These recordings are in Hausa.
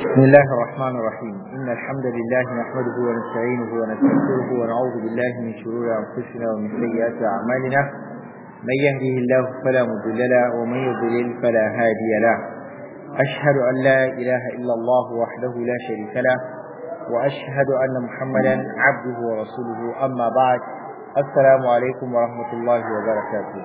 بسم الله الرحمن الرحيم إن الحمد لله نحمده ونستعينه ونستغفره ونعوذ بالله من شرور أنفسنا ومن سيئات أعمالنا من يهده الله فلا مضل له ومن يضلل فلا هادي له أشهد أن لا إله إلا الله وحده لا شريك له وأشهد أن محمدا عبده ورسوله أما بعد السلام عليكم ورحمة الله وبركاته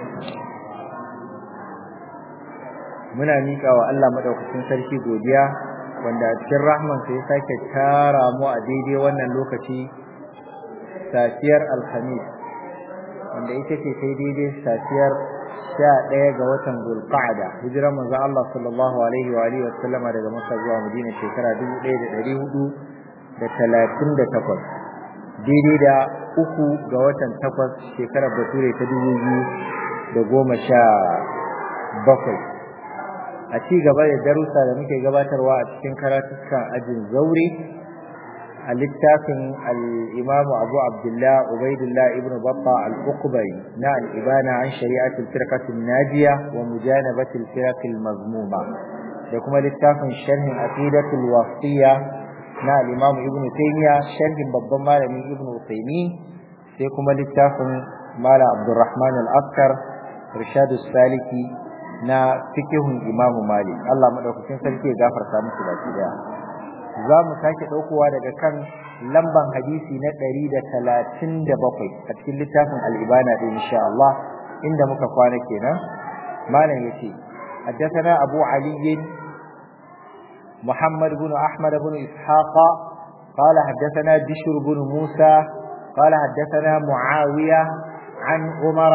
muna miƙa wa Allah madaukakin sarki godiya wanda a cikin rahmansa ya sake tara mu a daidai wannan lokaci safiyar alhamis wanda ita ce sai daidai safiyar sha ɗaya ga watan zulqa'ada hijiran manzo Allah sallallahu alaihi wa alihi wa sallama daga Makka zuwa Madina shekara dubu ɗaya da ɗari hudu da talatin da takwas daidai da uku ga watan takwas shekarar bature ta dubu biyu da goma sha bakwai a ci gaba da darussa da muke gabatarwa a cikin karatukan ajin zaure a littafin al-imamu abu abdullah ubaidullah ibn babba al-uqbari na al-ibana an shari'atul firqatin najiya wa mujanabatil firqil mazmuma da kuma littafin sharhin aqidatul wasiyya na al-imam ibn taymiya sharhin babban malami ibn utaymi sai kuma littafin mala abdurrahman al-askar rishadus saliki na fikihun imamu malik Allah madaukakin sarki ya gafarta musu baki daya za mu sake ɗaukowa daga kan lamban hadisi na ɗari da talatin da bakwai a cikin littafin al'ibana ɗin insha Allah inda muka kwana kenan malam ya ce حدثنا أبو علي محمد بن أحمد بن إسحاق قال حدثنا بشر بن موسى قال حدثنا معاوية عن عمر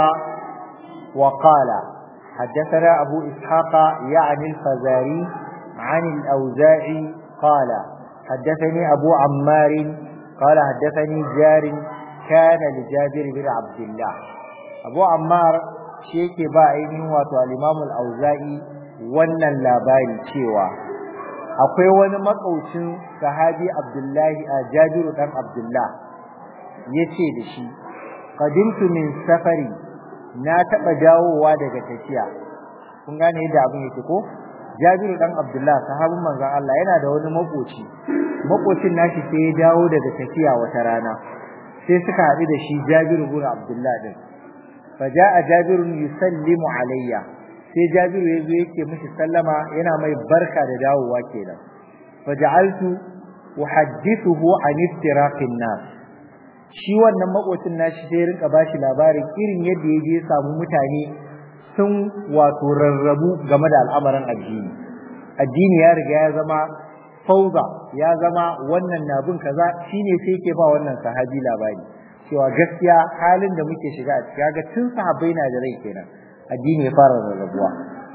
وقال حدثنا أبو إسحاق يعني الفزاري عن الأوزاعي قال حدثني أبو عمار قال حدثني جار كان لجابر بن عبد الله أبو عمار شيك باعيني واتو الإمام الأوزاعي wannan labari cewa akwai wani makaucin sahabi Abdullahi a Jabiru dan Abdullah yace da shi qadimtu min safari na taɓa dawowa daga tafiya kun gane yadda abin yake ko Jabiru dan Abdullah sahabin manzon Allah yana da wani makoci makocin nashi sai ya dawo daga tafiya wata rana sai suka haɗu da shi Jabiru bin Abdullah din faja'a Jabiru yusallimu alayya sai Jabiru ya zo yake mishi sallama yana mai barka da dawowa kenan faja'altu uhaddithuhu an iftiraqin nas shi wannan makocin nashi sai rinka bashi labarin irin yadda ya je samu mutane sun wato rarrabu game da al'amarin addini addini ya riga ya zama fauza ya zama wannan na bin kaza shine sai yake ba wannan sahabi labari cewa gaskiya halin da muke shiga a ciki ga tun sahabbai na da rai kenan addini ya fara rarrabuwa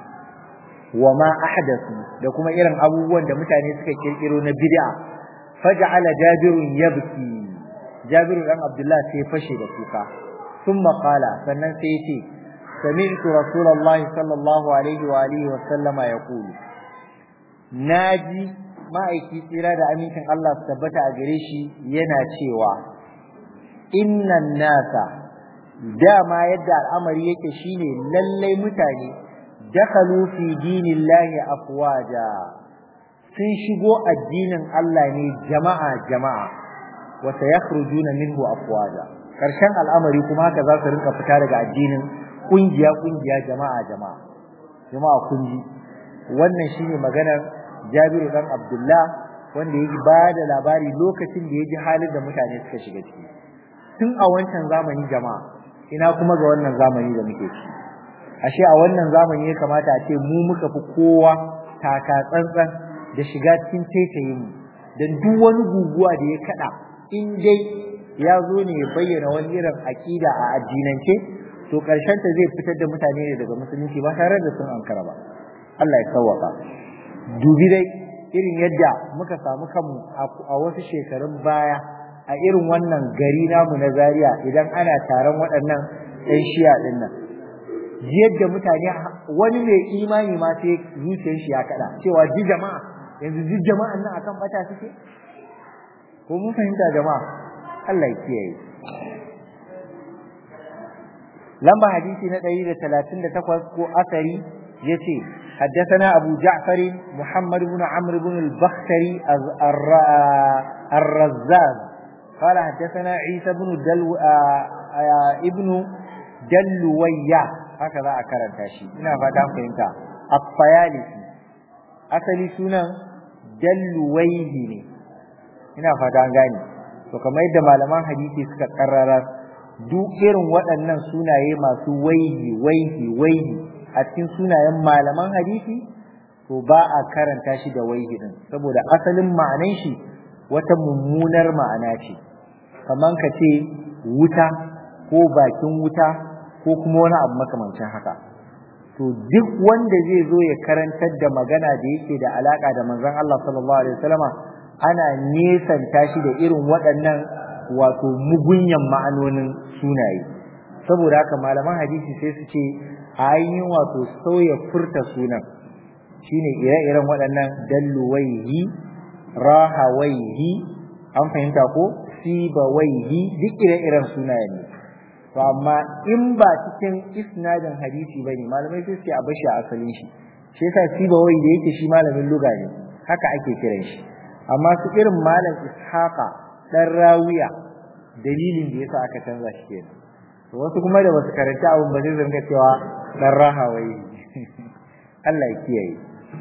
wa ma ahdathu da kuma irin abubuwan da mutane suka kirkiro na bid'a faj'ala jabirun yabki Jabiru dan Abdullah sai fashe da kuka thumma qala sannan sai yace sami'tu rasulullahi sallallahu alaihi wa alihi wa sallama yaqulu naji ma'aiki tsira da amincin Allah su tabbata a gare shi yana cewa innan nasa dama yadda al'amari yake shine lallai mutane dakhalu fi dinillahi afwaja sun shigo addinin Allah ne jama'a jama'a wa sayakhrujuna minhu afwaja karshen al'amari kuma haka za su rinka fita daga addinin kungiya kungiya jama'a jama'a jama'a kunji wannan shine maganar Jabiru dan Abdullah wanda yake ba da labari lokacin da yaji halin da mutane suka shiga ciki tun a wancan zamani jama'a ina kuma ga wannan zamani da muke ciki ashe a wannan zamani ya kamata a ce mu muka fi kowa taka tsantsan da shiga cikin taitayin mu dan duk wani guguwa da ya kada in dai ya zo ne ya bayyana wani irin aƙida a addinance to ƙarshen ta zai fitar da mutane ne daga musulunci ba tare da sun ankara ba Allah ya sawwaka dubi dai irin yadda muka samu kanmu a wasu shekarun baya a irin wannan gari namu na Zaria idan ana taron waɗannan ɗan shiya ɗin nan yadda mutane wani mai imani ma sai zuciyar shi ya kaɗa cewa ji jama'a yanzu ji jama'an nan akan bata suke ko mun fahimta jama'a Allah ya kiyaye lamba hadisi na 138 ko asari yace حدثنا أبو جعفر محمد بن عمرو بن البختري الرزاز قال حدثنا عيسى بن دلو ابن دلوية هكذا أكرم تاشي هنا فتام فهمت الطيالسي أصلي سنة دلويه هنا فتام غاني to kamar yadda malaman hadisi suka karrara duk irin waɗannan sunaye masu waihi waihi waihi a cikin sunayen malaman hadisi to ba a karanta shi da waihi din saboda asalin ma'anan shi wata mummunar ma'ana ce kaman ka ce wuta ko bakin wuta ko kuma wani abu makamancin haka to duk wanda zai zo ya karantar da magana da yake da alaka da manzon Allah sallallahu alaihi wasallama ana nesanta shi da irin waɗannan wato mugunyan ma'anonin sunaye saboda haka malaman hadisi sai su ce ainihin wato sauya furta sunan shine ire-iren waɗannan dalluwaihi rahawaihi an fahimta ko sibawaihi duk ire-iren sunaye ne to amma in ba cikin isnadin hadisi bane malamai sai su a bashi a asalin shi shi yasa sibawai da yake shi malamin luga ne haka ake kiran shi amma su irin malam ishaqa dan rawiya dalilin da yasa aka canza shi kenan to wasu kuma da basu karanta abun ba zai zanga cewa dan rahawai Allah ya kiyaye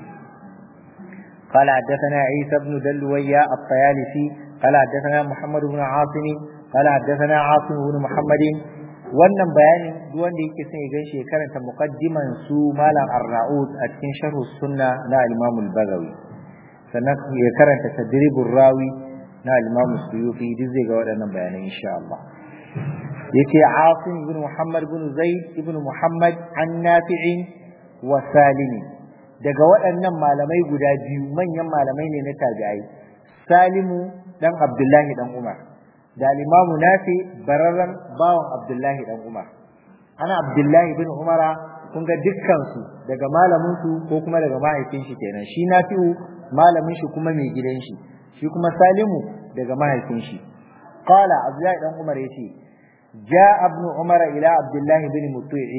قال حدثنا عيسى بن دلوية الطيالسي قال حدثنا محمد بن عاصم قال حدثنا عاصم بن محمد wannan bayanin duk wanda yake son ya gaishe karanta muqaddiman su malam ar-ra'ud a cikin sharh sunna na al-imam al-bagawi sannan ya karanta tadribur rawi na al-imam suyuti duk zai ga waɗannan bayanan insha Allah yace Asim ibn Muhammad ibn Zaid ibn Muhammad an Nafi'in wa Salim daga waɗannan malamai guda biyu manyan malamai ne na tabi'ai Salimu dan Abdullahi dan Umar da al-Imam Nafi bararran bawan Abdullahi dan Umar ana Abdullahi bin Umara kun ga dukkan su daga malamin su ko kuma daga mahaifin shi kenan shi Nafi'u malamin shi kuma mai gidan shi shi kuma Salimu daga mahaifin shi qala Abdullahi dan Umar yace جاء ابن عمر إلى عبد الله بن مطيع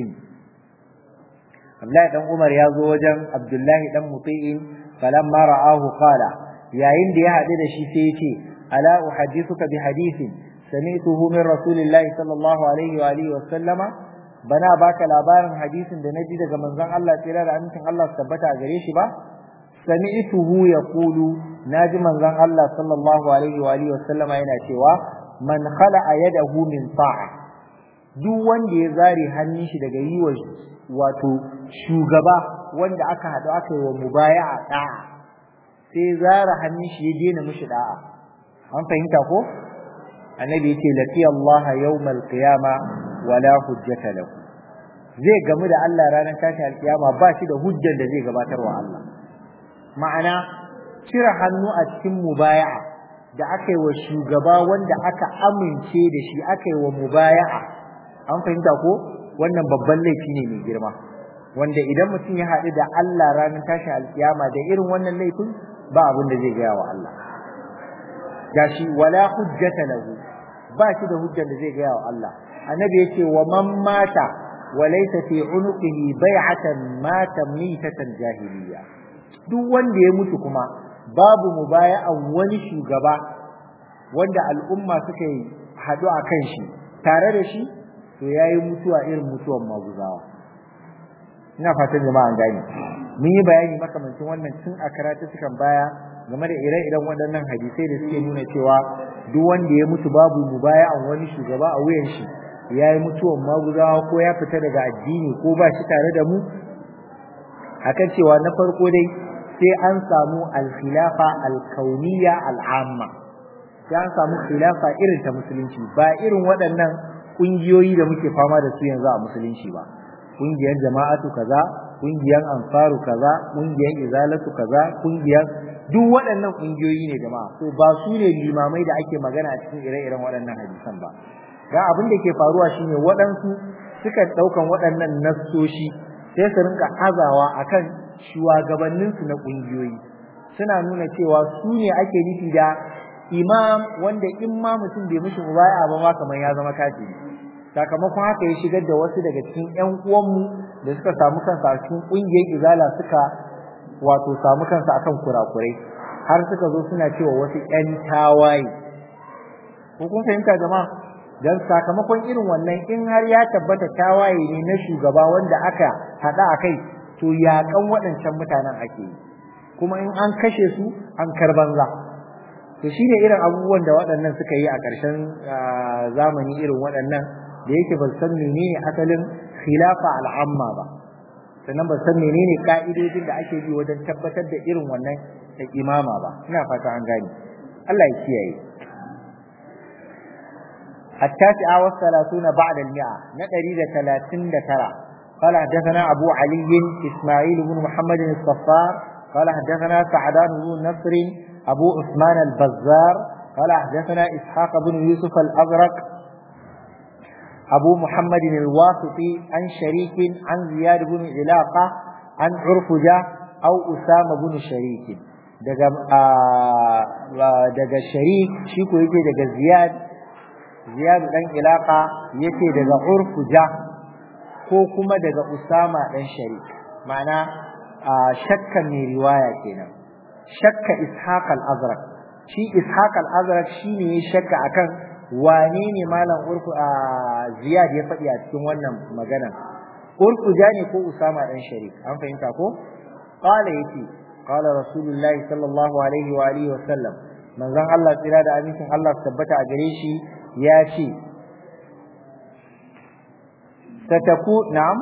عبد الله بن عمر يزو وجن عبد الله بن مطيع فلما رآه قال يا إن دي هذا شيء سيتي ألا أحدثك بحديث سمعته من رسول الله صلى الله عليه وآله وسلم bana baka labarin hadisin da naji daga manzon Allah tsira da amincin Allah su tabbata a gare shi ba sami'tuhu yaqulu naji manzon Allah sallallahu alaihi wa alihi wasallama yana cewa man khala'a yadahu min ta'a duk wanda ya zare hannun shi daga yi wa wato shugaba wanda aka haɗu aka yi wa mubaya'a da'a sai zara hannun shi ya daina mishi da'a an fahimta ko annabi yace laqi Allah yawmal qiyama wala hujjata lahu zai gamu da Allah ranar tashin alkiyama ba shi da hujjar da zai gabatar wa Allah ma'ana cire hannu a cikin mubaya'a da aka yi wa shugaba wanda aka amince da shi aka yi wa mubaya'a an fahimta ko wannan babban laifi ne mai girma wanda idan mutum ya haɗu da Allah ranar tashin alkiyama da irin wannan laifin ba abin da zai gaya wa Allah gashi wala hujjata lahu ba shi da hujjar da zai gaya wa Allah annabi yace wa man mata wa laysa fi unuqihi bai'atan mata mitatan jahiliya duk wanda ya mutu kuma babu mubaya'an wani shugaba wanda al'umma suka yi haɗu a kan shi tare da shi to ya yi mutuwa irin mutuwan maguzawa ina fatan jama'a gani mun yi bayani makamancin wannan tun a karatu sukan baya game da ire-iren waɗannan hadisai da suke nuna cewa duk wanda ya mutu babu mubaya'an wani shugaba a wuyan shi ya yi mutuwan maguzawa ko ya fita daga addini ko ba shi tare da mu akan cewa na farko dai sai an samu alkhilafa alkauniya al'amma sai an samu khilafa irin ta musulunci ba irin waɗannan ƙungiyoyi da muke fama da su yanzu a musulunci ba ƙungiyar jama'atu kaza ƙungiyar ansaru kaza ƙungiyar izalatu kaza ƙungiyar duk waɗannan ƙungiyoyi ne jama'a to ba su ne limamai da ake magana a cikin ire-iren waɗannan hadisan ba ga abin da ke faruwa shine waɗansu suka ɗaukan waɗannan nassoshi sai su rinka azawa akan shugabanninsu na ƙungiyoyi suna nuna cewa su ne ake nufi da imam wanda in ma mutum bai mishi mubaya ba ma kamar ya zama kafiri sakamakon haka ya shigar da wasu daga cikin ƴan uwanmu da suka samu kansu a cikin ƙungiyar izala suka wato samu kansu akan kurakurai har suka zo suna cewa wasu ƴan tawaye ko kun fahimta jama'a dan sakamakon irin wannan in har ya tabbata tawaye ne na shugaba wanda aka hada akai to yakan waɗancan mutanen ake yi kuma in an kashe su an karbanza to shine irin abubuwan da waɗannan suka yi a ƙarshen zamani irin waɗannan da yake ba san menene asalin khilafa al'amma ba sannan ba san menene ka'idojin da ake bi wajen tabbatar da irin wannan imama ba ina fata an gane Allah ya kiyaye التاسعة والثلاثون بعد المئة نقري ثلاثين ترى قال حدثنا أبو علي إسماعيل بن محمد الصفار قال حدثنا سعدان بن نصر أبو عثمان البزار قال حدثنا إسحاق بن يوسف الأزرق أبو محمد الواسطي عن شريك عن زياد بن علاقة عن عرفجة أو أسامة بن شريك daga daga sharik shi ko yake daga ziyad ziyad dan ilaka yake daga urfuja ko kuma daga usama dan sharik ma'ana shakka mai riwaya kenan shakka ishaq al-azraq shi ishaq al-azraq shine ya shakka akan wane ne malam urfu a ziyad ya faɗi a cikin wannan magana urfuja ne ko usama dan sharik an fahimta ko qala yace qala rasulullahi sallallahu alaihi wa alihi wa sallam manzon Allah tsira da amincin Allah tabbata a gare shi ya ce sataku na'am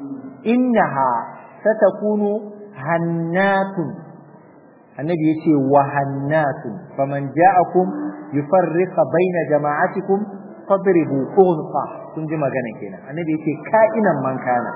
innaha satakunu hannatun annabi yace wa hannatun faman ja'akum yufarriqa baina jama'atikum fadribu qunqa kun ji magana kenan annabi yace ka'inan man kana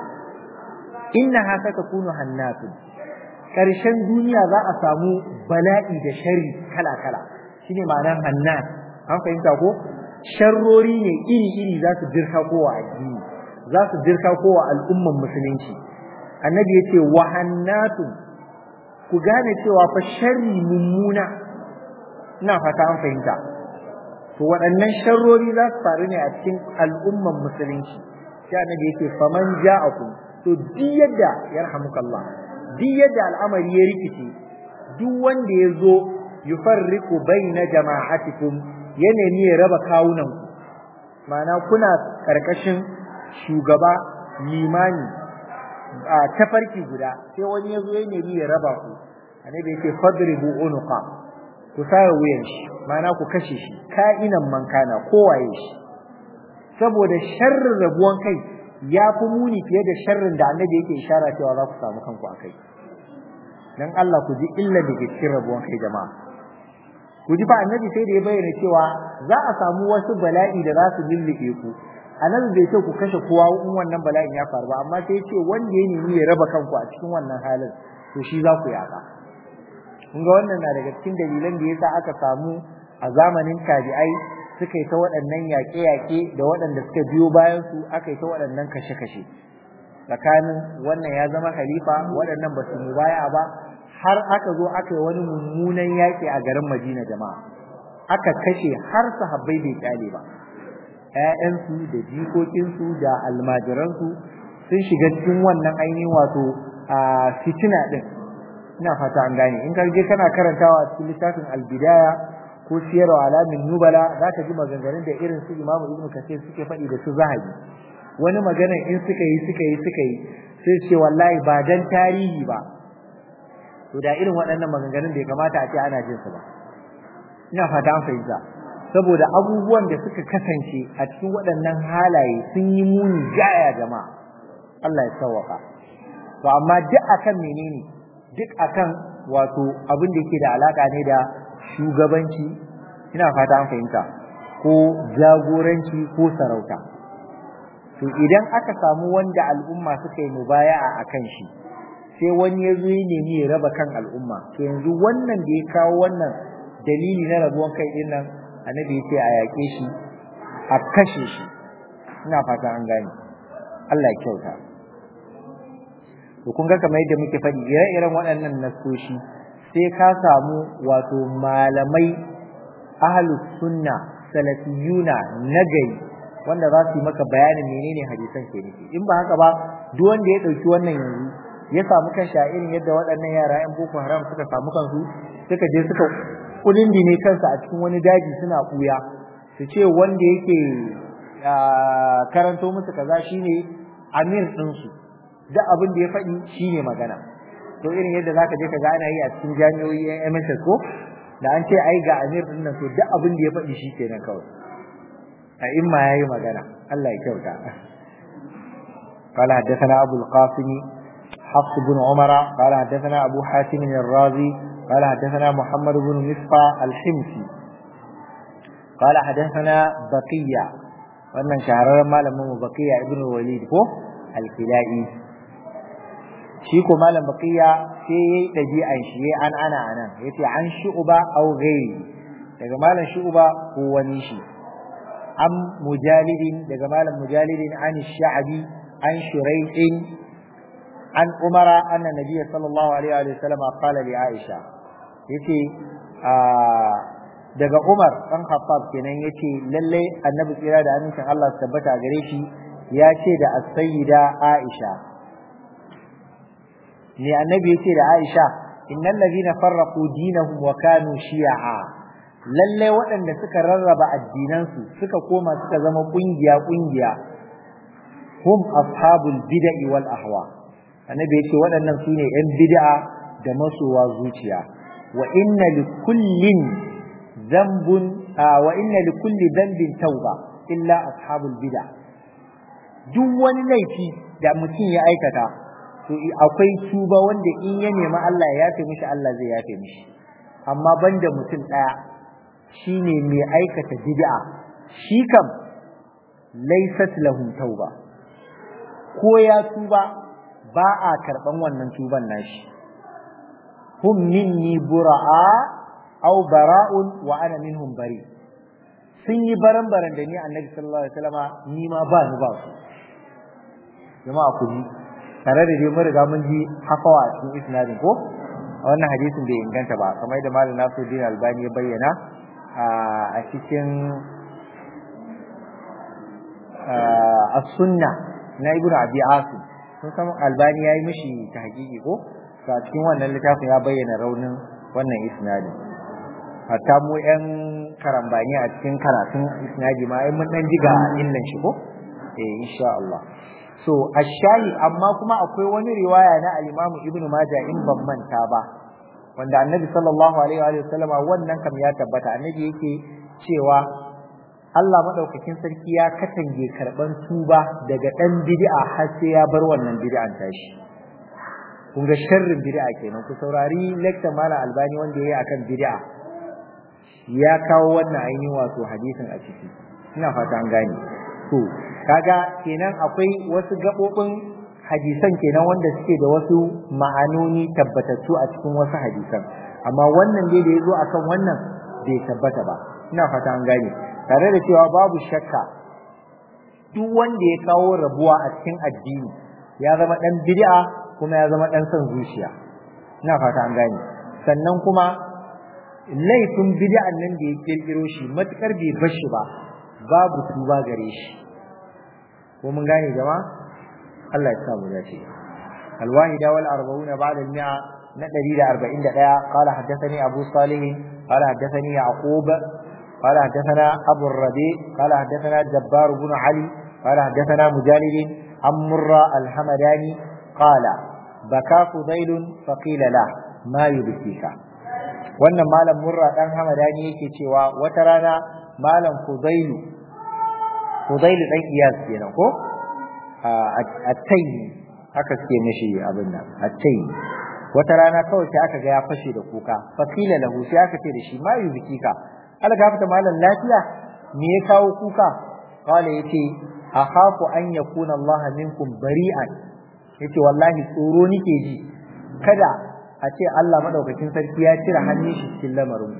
innaha satakunu hannatun karshen duniya za a samu bala'i da sharri kala kala shine ma'anar hannat an fahimta ko sharrori ne iri-iri za su dirka kowa addini za su dirka kowa al'umman musulunci annabi ya ce wahannatu ku gane cewa fa sharri mummuna ina fata an fahimta to waɗannan sharrori za su faru ne a cikin al'umman musulunci sai annabi ya ce faman ja'akum to duk yadda yarhamukallah duk yadda al'amari ya rikice duk wanda ya zo yufarriqu baina jama'atikum ya nemi ya raba kawunan ma'ana kuna karkashin shugaba limani a tafarki guda sai wani ya zo ya nemi ya raba ku annabi yake fadribu unuqa ku sare wuyan shi ma'ana ku kashe shi ka'inan man kana kowaye shi saboda sharrin rabuwan kai ya fi muni fiye da sharrin da annabi yake ishara cewa za ku samu kanku a kai dan Allah ku ji illa da ke cikin rabuwan kai jama'a ku ji fa annabi sai da ya bayyana cewa za a samu wasu bala'i da za su lullube ku annabi bai ce ku kashe kowa in wannan bala'in ya faru ba amma sai ya ce wanda ya nemi ya raba kanku a cikin wannan halin to shi za ku yaka kun ga wannan na daga cikin dalilan da yasa aka samu a zamanin tabi'ai suka yi ta waɗannan yaƙe-yaƙe da waɗanda suka biyo bayan su aka yi ta waɗannan kashe-kashe tsakanin wannan ya zama khalifa waɗannan ba su mubaya ba har aka zo aka yi wani mummunan yaƙi a garin Madina jama'a aka kashe har sahabbai bai kyale ba ƴaƴansu da jikokinsu da almajiransu sun shiga cikin wannan ainihin wato a fitina din ina fata an gane in ka je kana karantawa cikin littafin albidaya ko siyarwa alamin nubala za ka ji maganganun da irin su imamu ibnu kasir suke faɗi da su zahabi wani magana in suka yi suka yi suka yi sai ce wallahi ba dan tarihi ba to da irin waɗannan maganganun bai kamata a ce ana jin su ba ina fata an fahimta saboda abubuwan da suka kasance a cikin waɗannan halaye sun yi muni jaya jama'a Allah ya sauwaka to amma duk akan menene duk akan wato abin da yake da alaka ne da shugabanci ina fata an fahimta ko jagoranci ko sarauta to idan aka samu wanda al'umma suka yi mubaya'a akan shi sai wani ya zo ya nemi ya raba kan al'umma to yanzu wannan da ya kawo wannan dalili na rabuwan kai din nan annabi ya ce a yaƙe shi a kashe shi ina fata an gane Allah ya kyauta to kun ga kamar yadda muke faɗi ire-iren waɗannan nasoshi sai ka samu wato malamai ahlus sunna salafiyuna nagari wanda za su yi maka bayanin menene hadisan ke nufi in ba haka ba duk wanda ya dauki wannan yanzu ya samu kan irin yadda waɗannan yara yan boko haram suka samu kansu suka je suka kulindine kansa a cikin wani daji suna kuya su ce wanda yake karanto musu kaza shine amir ɗinsu duk abin da ya faɗi shine magana to irin yadda zaka je ka ga ana yi a cikin jami'o'i yan MSS ko da an ce ai ga amir din nan to duk abin da ya faɗi shi kenan kawai a imma yayi magana Allah ya kyauta قال حدثنا أبو القاسم حفص بن عمر قال حدثنا أبو حاتم الرازي قال حدثنا محمد بن مصفى الحمصي قال حدثنا بقية wannan shahararren malamin mu baqiya ibn walid ko al-kilai shi ko malam baqiya sai yayi dabi'an shi yayi an ana anan yace an shu'ba aw ghairi daga malam shu'ba ko wani shi am mujalidin daga malam mujalidin an sha'bi an shurai'in an umara anna nabiyyi sallallahu alaihi wa sallam qala li aisha yace daga Umar dan Khattab kenan yace lalle annabi tsira da amincin Allah su tabbata gare shi ya ce da as-sayyida Aisha ne annabi yace da Aisha innal ladina farraqu dinahum wa kanu shi'a lalle waɗanda suka rarraba addinansu suka koma suka zama kungiya kungiya hum ashabul bid'i wal ahwa annabi yace waɗannan sune yan bid'a da masowa zuciya wa inna likullin dhanbun wa inna likulli dhanbin tauba illa ashabul bid'a duk wani laifi da mutum ya aikata to akwai tuba wanda in ya nemi Allah ya yafe mishi Allah zai yafe mishi amma banda mutum daya shine mai aikata bid'a shi kam laysat lahu tauba ko ya tuba ba a karban wannan tuban nashi hum minni bura'a aw bara'un wa ana minhum bari sun yi baran-baran da ni annabi sallallahu alaihi wasallama ni ma ba ni ba su jama'a ku ji tare da dai mun riga mun ji hafawa a cikin isnadin ko a wannan hadisin bai inganta ba kamar yadda malam Nasiruddin Albani ya bayyana a cikin as-sunna na Ibn Abi Asim sun san Albani yayi mishi ta hakiki ko a cikin wannan littafin ya bayyana raunin wannan isnadin hatta mu yan karambani a cikin karatun isnadi ma ai mun dan jiga illan shi ko eh insha Allah so ashayi amma kuma akwai wani riwaya na al-Imam Ibn Majah in ban manta ba wanda Annabi sallallahu alaihi wa sallama wannan kam ya tabbata Annabi yake cewa Allah madaukakin sarki ya katange karban tuba daga dan bid'a har sai ya bar wannan bid'an tashi kun ga sharrin bid'a kenan ku saurari lecture mala albani wanda yayi akan bid'a ya kawo wannan ainihin wato hadisin a ciki ina fata an gane to kaga kenan akwai wasu gabobin hadisan kenan wanda suke da wasu ma'anoni tabbatattu a cikin wasu hadisan amma wannan dai da yazo akan wannan bai tabbata ba ina fata an gane tare da cewa babu shakka duk wanda ya kawo rabuwa a cikin addini ya zama dan bid'a kuma ya zama dan son zuciya ina fata an gane sannan kuma laifin bid'an nan da ya kirkiro shi matukar bai bar shi ba babu tuba gare shi ko mun gane jama'a Allah ya sa mu dace الواحدة والأربعون بعد المئة ندري أربعين دقيقة قال حدثني أبو صالح قال حدثني يعقوب قال حدثنا أبو الربيع قال حدثنا جبار بن علي قال حدثنا مجالد عن مرة الحمداني قال بكى فضيل فقيل له ما يبكيك wannan malam murra dan hamadani yake cewa wata rana malam fudailu fudailu dan iyas kenan ko a tayi haka suke mishi abin nan a tayi wata rana kawai sai aka ga ya fashe da kuka fakila lahu sai aka ce da shi ma yuzikika ala gafata malam lafiya me ya kawo kuka qala yace akhafu an yakuna Allah minkum bari'an yace wallahi tsoro nike ji kada a ce Allah madaukakin sarki ya cire hannun shi cikin lamarin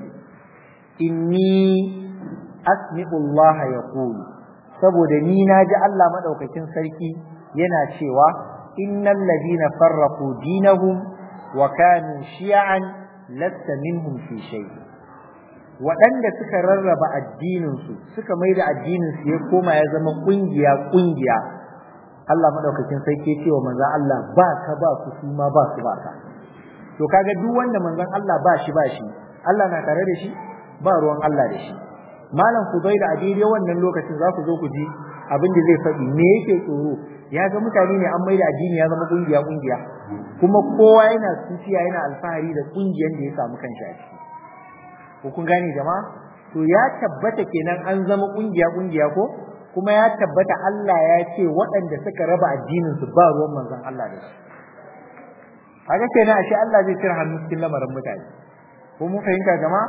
inni asmi'u Allah yaqul saboda ni naji Allah madaukakin sarki yana cewa innal ladina farraqu dinahum wa kanu shi'an lasta minhum fi shay waɗanda suka rarraba addininsu suka mai da addininsu ya koma ya zama ƙungiya ƙungiya Allah madaukakin sarki cewa manzon Allah ba ka ba su su ma ba su ba ka to kaga duk wanda manzon Allah ba shi ba shi Allah na tare da shi ba ruwan Allah da shi malam Fudaila a daidai wannan lokacin za ku zo ku ji abin da zai faɗi me yake tsoro ya ga mutane ne an maida addini ya zama kungiya kungiya kuma kowa yana suciya yana alfahari da kungiyar da ya samu kanshi a ciki ko kun gane jama'a to ya tabbata kenan an zama kungiya kungiya ko kuma ya tabbata Allah ya ce waɗanda suka raba addinin su ba ruwan manzon Allah da shi kaga kenan ashe Allah zai cire hannu cikin lamarin mutane ko mun fahimta jama'a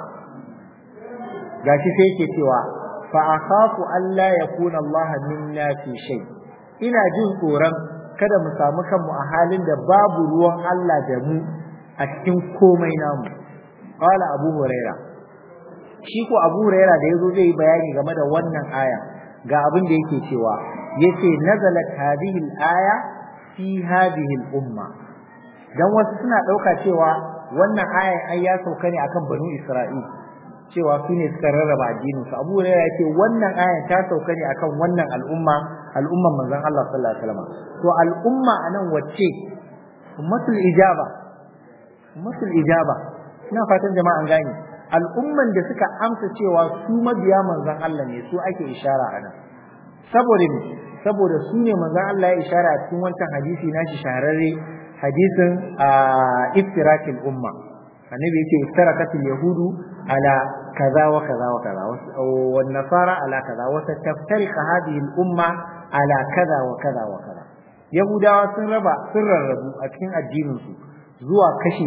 gashi sai yake cewa fa akhafu alla yakuna Allah minna fi shay ina jin tsoron kada mu samu kanmu a halin da babu ruwan Allah da mu a cikin komai namu qala abu huraira shi ko abu huraira da yazo zai yi bayani game da wannan aya ga abin da yake cewa yace nazalat hadhihi al-aya fi hadhihi al-umma dan wasu suna dauka cewa wannan aya ai ya sauka ne akan banu isra'il cewa su ne suka rarraba addinin su abu ya ce wannan aya ta sauka ne akan wannan al'umma al'umman manzon Allah sallallahu alaihi wasallam to al'umma anan wacce ummatul ijaba ummatul ijaba ina fatan jama'a an gane al'umman da suka amsa cewa su mabiya manzon Allah ne su ake ishara anan saboda ne saboda su ne manzon Allah ya ishara a cikin wancan hadisi nashi shahararre hadisin iftirakil umma annabi yake iftarakatil yahudu ala kaza wa kaza wa kaza wan nasara ala kaza wa sataftariqa hadhihi al umma ala kaza wa kaza wa kaza yahudawa sun raba sun rarrabu a cikin addinin su zuwa kashi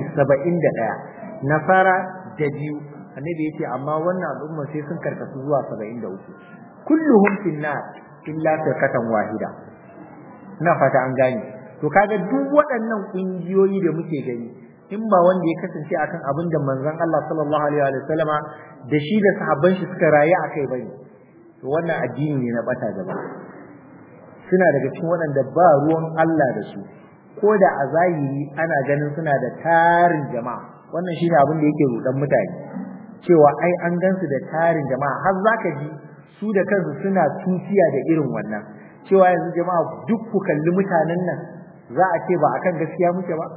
71 nasara da biyu annabi yace amma wannan al'umma sai sun karkasu zuwa 73 kulluhum fin nar illa firqatan wahida ina fata an gane to kaga duk waɗannan ƙungiyoyi da muke gani in ba wanda ya kasance akan abin da manzon Allah sallallahu alaihi wa sallama da shi da sahabban shi suka rayu akai bane to wannan addini ne na bata gaba suna daga cikin waɗanda ba ruwan Allah da su ko da a zahiri ana ganin suna da tarin jama'a wannan shine abin da yake rudan mutane cewa ai an gansu da tarin jama'a har zaka ji su da kansu suna tuciya da irin wannan cewa yanzu jama'a duk ku kalli mutanen nan za a ce ba akan gaskiya muke ba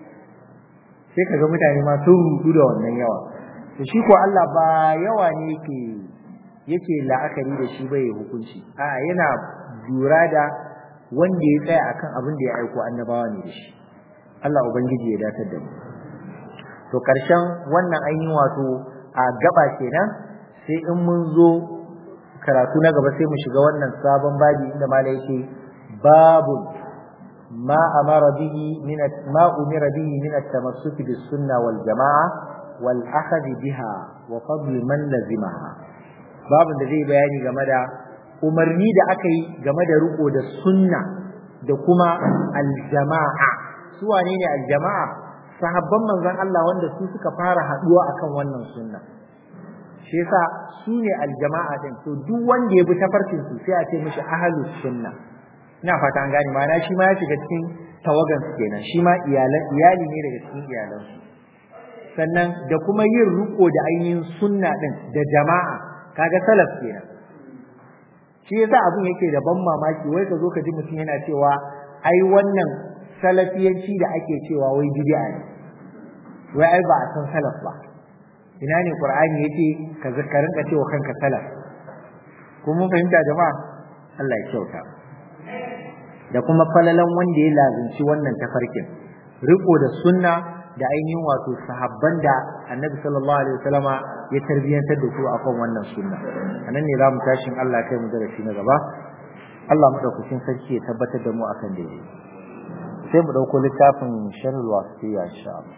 sai kaga mutane ma sun rudu da wannan yawa to shi ko Allah ba yawa ne yake yake la'akari da shi bai hukunci a yana lura da wanda ya tsaya akan abin da ya aiko annabawa ne da shi Allah ubangiji ya datar da mu to karshen wannan ainihin wato a gaba kenan sai in mun zo karatu na gaba sai mu shiga wannan sabon babi inda malai yake babun ما أمر به من ما أمر به من التمسك بالسنة والجماعة والأخذ بها وفضل من لزمها باب da zai bayani game da umarni da aka yi game da riko da sunna da kuma aljama'a su wane ne aljama'a sahabban manzon Allah wanda su suka fara haduwa akan wannan sunna shi yasa su ne aljama'a din to duk wanda ya bi tafarkin su sai a ce mishi ahlus sunna ina fata an gane ma'ana shi ma ya shiga cikin tawagan su kenan shi ma iyalan iyali ne daga cikin iyalan su sannan da kuma yin riko da ainihin sunna din da jama'a kaga salaf kenan shi yasa abun yake da ban mamaki wai ka zo ka ji mutum yana cewa ai wannan salafiyanci da ake cewa wai bid'a ne wai ai ba a san salaf ba ina ne qur'ani yace ka zakarin ka cewa kanka salaf ko mun fahimta jama'a Allah ya kyauta da kuma falalan wanda ya lazimci wannan tafarkin riko da sunna da ainihin wato sahabban da annabi sallallahu alaihi wasallama ya tarbiyantar da su akan wannan sunna anan ne za mu tashin Allah kai mu darasi na gaba Allah madaukakin sarki ya tabbatar da mu akan daidai sai mu dauko littafin sharhul wasiyya insha Allah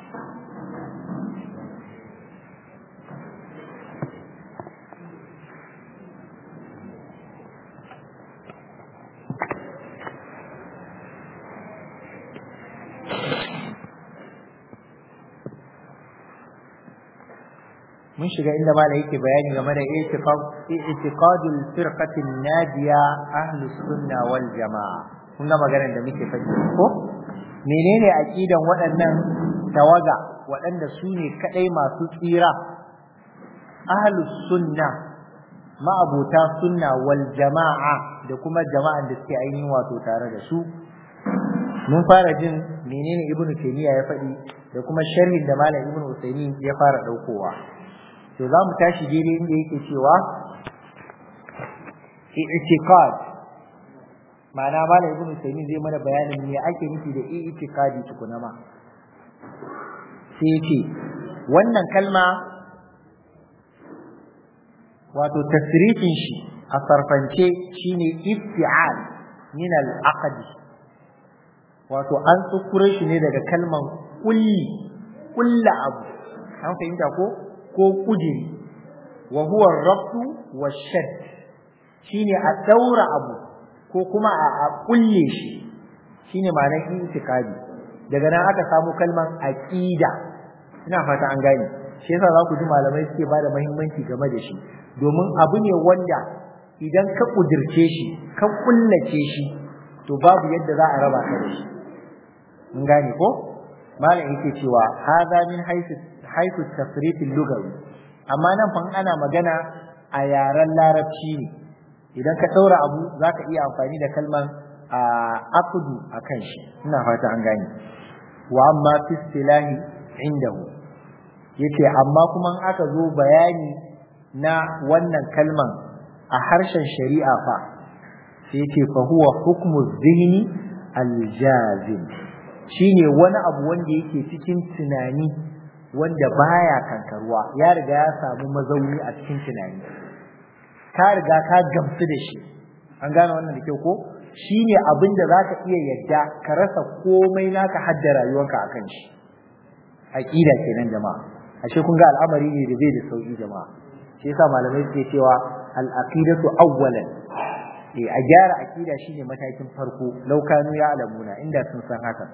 mun shiga inda mala yake bayani game da i'tiqadul firqatin nadiya ahlus sunna wal jamaa kun ga maganar da muke faɗi ko menene aqidan waɗannan tawaga waɗanda su ne kadai masu tsira ahlus sunna ma'abota sunna wal jama'a da kuma jama'an da suke ainihin wato tare da su mun fara jin menene ibnu taymiya ya faɗi da kuma sharhin da malam ibnu usaymin ya fara daukowa to za mu tashi daidai inda yake cewa i'tiqad ma'ana malam ibnu usaymin zai mana bayanin me ake nufi da i'tiqadi tukuna ma sai yace wannan kalma wato tasrifin shi a sarfance shine iftial min al-aqd wato an tsukure shi ne daga kalman kulli kulla abu an fahimta ko ko kudiri wa huwa rabtu wa shadd shine a daura abu ko kuma a kulle shi shine ma'anar itikadi daga nan aka samu kalman aqida ina fata an gane shi yasa za ku ji malamai suke ba da muhimmanci game da shi domin abu ne wanda idan ka kudirce shi ka kullace shi to babu yadda za a raba ka da shi mun gane ko malam yake cewa hadha min haythu haythu tafrit al-lughawi amma nan fa ana magana a yaren larabci ne idan ka daura abu zaka iya amfani da kalman aqdu akan shi ina fata an gane wa amma fi istilahi indahu yace amma kuma in aka zo bayani na wannan kalman a harshen shari'a fa sai yace fa huwa hukmu dhihni al-jazim shine wani abu wanda yake cikin tunani wanda baya kankaruwa ya riga ya samu mazauni a cikin tunani ka riga ka gamsu da shi an gane wannan da kyau ko shine abin da zaka iya yadda ka rasa komai naka hadda rayuwarka akan shi aqida kenan jama'a ashe kun ga al'amari ne da bai da sauki jama'a shi yasa malamai suke cewa al-aqidatu awwalan eh a gyara aqida shine matakin farko laukanu ya alamuna inda sun san haka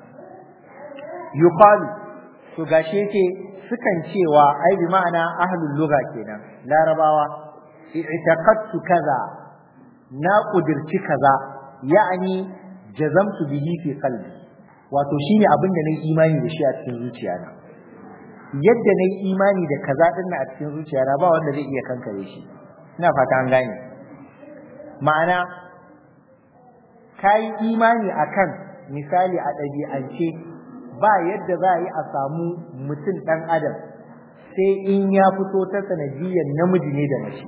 yuqalu to gashi yake sukan cewa ai bi ma'ana ahlul lugha kenan larabawa i'taqadtu kaza na kudirci kaza ya'ani jazamtu bihi fi qalbi wato shine abin da nayi imani da shi a cikin zuciyana yadda nayi imani da kaza din a cikin zuciyana ba wanda zai iya kankare shi ina fata an gane ma'ana kai imani akan misali a ɗabi'ance ba yadda za a yi a samu mutum ɗan adam sai in ya fito ta sanadiyyar namiji ne da mace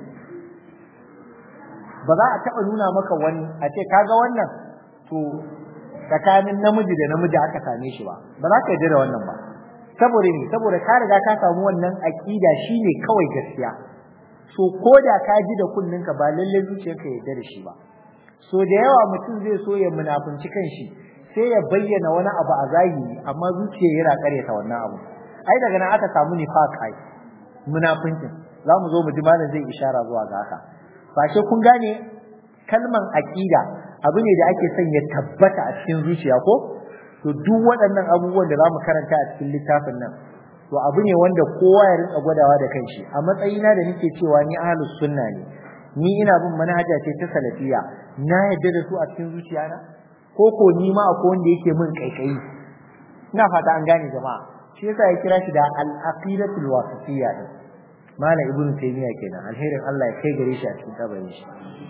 ba za a taɓa nuna maka wani a ce kaga wannan to tsakanin namiji da namiji aka same shi ba ba za ka yarda da wannan ba saboda ne saboda ka riga ka samu wannan aƙida shine kawai gaskiya so ko da ka ji da kunninka ba lallai zuciyarka yarda da shi ba so da yawa mutum zai so ya munafunci kanshi sai ya bayyana wani abu a zahiri amma zuciya yana karyata wannan abu ai daga nan aka samu nifaq ai munafincin za mu zo mu ji malam zai ishara zuwa ga haka ba shi kun gane kalman aqida abu ne da ake son ya tabbata a cikin zuciya ko to duk waɗannan abubuwan da za mu karanta a cikin littafin nan to abu ne wanda kowa ya rinka gwadawa da kanshi a matsayina da nake cewa ni ahlus sunna ne ni ina bin manhaja ce ta salafiya na yadda da su a cikin zuciyana ko ko ni ma akwai wanda yake min kaikayi ina fata an gane jama'a shi yasa ya kira shi da al-aqidatul wasitiyya din mala ibnu taymiya kenan alherin Allah ya kai gare shi a cikin kabarin shi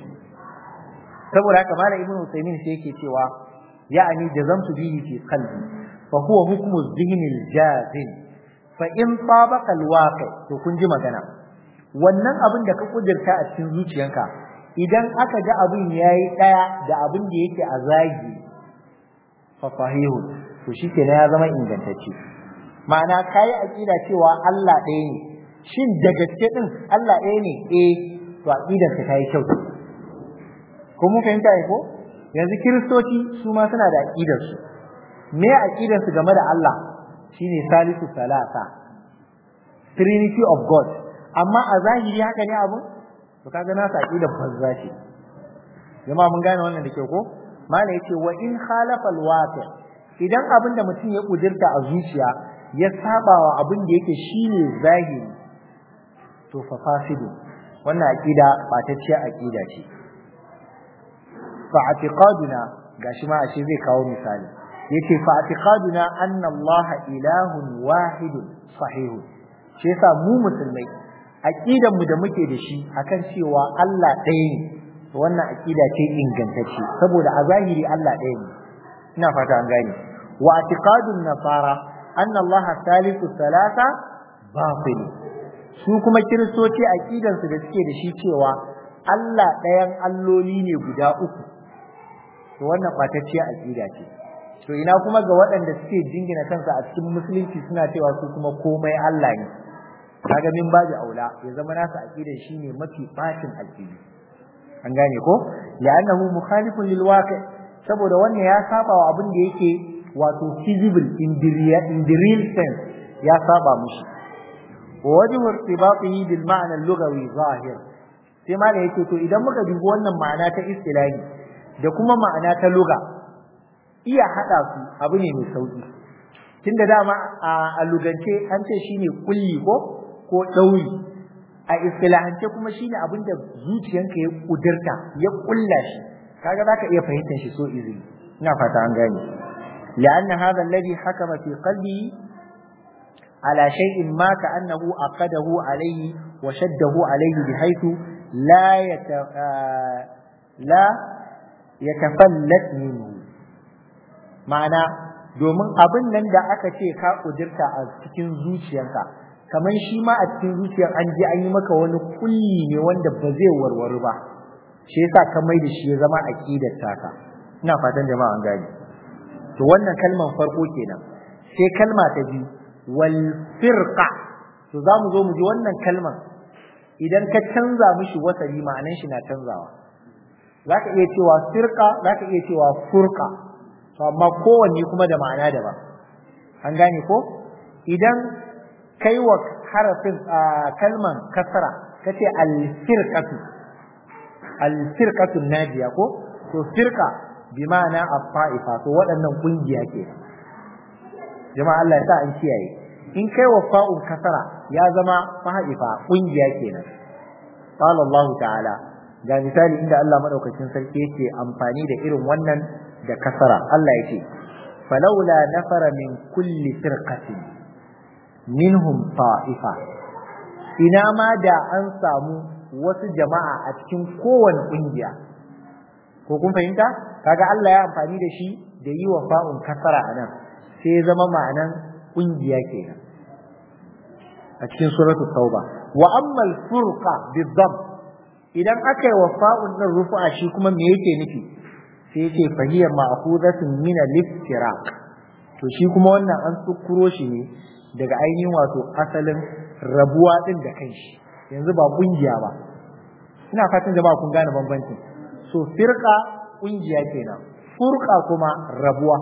saboda haka mala ibnu taymiya sai yake cewa ya'ani jazamtu bihi fi qalbi fa huwa hukmu dhihn al-jazim fa in tabaqa al-waqi to kun ji magana wannan abin da ka kudirta a cikin zuciyanka idan aka ga abin yayi daya da abin da yake a zagi fa sahihu to shikenan ya zama ingantacce ma'ana kai aqida cewa Allah ɗaya ne shin da gaske din Allah ɗaya ne eh to aqidar ka tayi kyau ko mun fahimta ne ko yanzu kiristoci su ma suna da aqidar su me aqidar su game da Allah shine salisu salasa trinity of god amma a zahiri haka ne abun to kaga na sa aqidar banza ce jama'a mun gane wannan da ke ko mala yace wa in khalafa alwaqi idan abin da mutum ya kudirta a zuciya ya sabawa abin da yake shine zahiri to fa fasidu wannan aqida batacciya aqida ce fa i'tiqaduna gashi ma ashe zai kawo misali yace fa i'tiqaduna anna Allah ilahun wahidun sahihun shi yasa mu musulmai aqidan mu da muke da shi akan cewa Allah ɗaya ne wannan aqida ce ingantacce saboda a zahiri Allah ɗaya ne ina fata an gane wa i'tiqadun nasara anna Allah thalithu thalatha batil su kuma kiristoci aqidan su da suke da shi cewa Allah ɗayan alloli ne guda uku to wannan ɓatacciya aqida ce to ina kuma ga waɗanda suke jingina kansa a cikin musulunci suna cewa su kuma komai Allah ne kaga min babu aula ya zama nasa aqida shine mafi bacin aqidi an gane ko li'annahu mukhalifun lil waqi saboda wannan ya saba wa abin da yake wato feasible in the real, in the real sense ya saba mushi wa wajhu irtibatihi bil ma'na al-lughawi zahir sai ma da yake to idan muka dubi wannan ma'ana ta istilahi da kuma ma'ana ta lugha iya hada su abu ne mai sauki tunda dama a lugance an ce shine kulli ko ko ɗauri a istilahance kuma shine abin da zuciyanka ya kudurta ya kulla shi kaga zaka iya fahimtar shi so easily ina fata an gane لأن هذا الذي حكم في قلبه على شيء ما كأنه أقده عليه وشده عليه بحيث لا يت... لا يتفلت منه معنى domin abin nan da aka ce ka kudurta a cikin zuciyarka kamar shi ma a cikin zuciyar an je an yi maka wani kulli ne wanda ba zai warware ba shi yasa ka mai da shi ya zama aqidar taka ina fatan jama'a an gane to wannan kalman farko kenan sai kalma ta biyu wal firqa to za mu zo mu ji wannan kalman idan ka canza mishi wasali ma'anan shi na canzawa zaka iya cewa firqa zaka iya cewa furqa to amma kowanne kuma da ma'ana daban an gane ko idan kai wa harafin kalman kasara kace al-firqatu al-firqatu najiya ko to firqa bi ma'ana at-ta'ifa to waɗannan kungiya ke jama'a Allah ya sa an kiyaye in kai wa fa'un kasara ya zama fa'ifa kungiya kenan qala Allah ta'ala ga misali inda Allah madaukakin sarki yake amfani da irin wannan da kasara Allah yake falawla nafara min kulli firqatin minhum ta'ifa ina ma da an samu wasu jama'a a cikin kowane kungiya ko kun fahimta kaga Allah ya amfani da shi da yi wa fa'un kasara anan sai ya zama ma'anan kungiya kenan a cikin suratul tauba wa ammal furqa bidhab idan aka yi wa fa'un din rufu'a shi kuma me yake nufi sai yake fahiyar ma'khudatun min al-iftiraq to shi kuma wannan an tsukuro shi ne daga ainihin wato asalin rabuwa din da kanshi yanzu ba kungiya ba ina fatan jama'a kun gane bambancin so firqa kungiya kenan furqa kuma rabuwa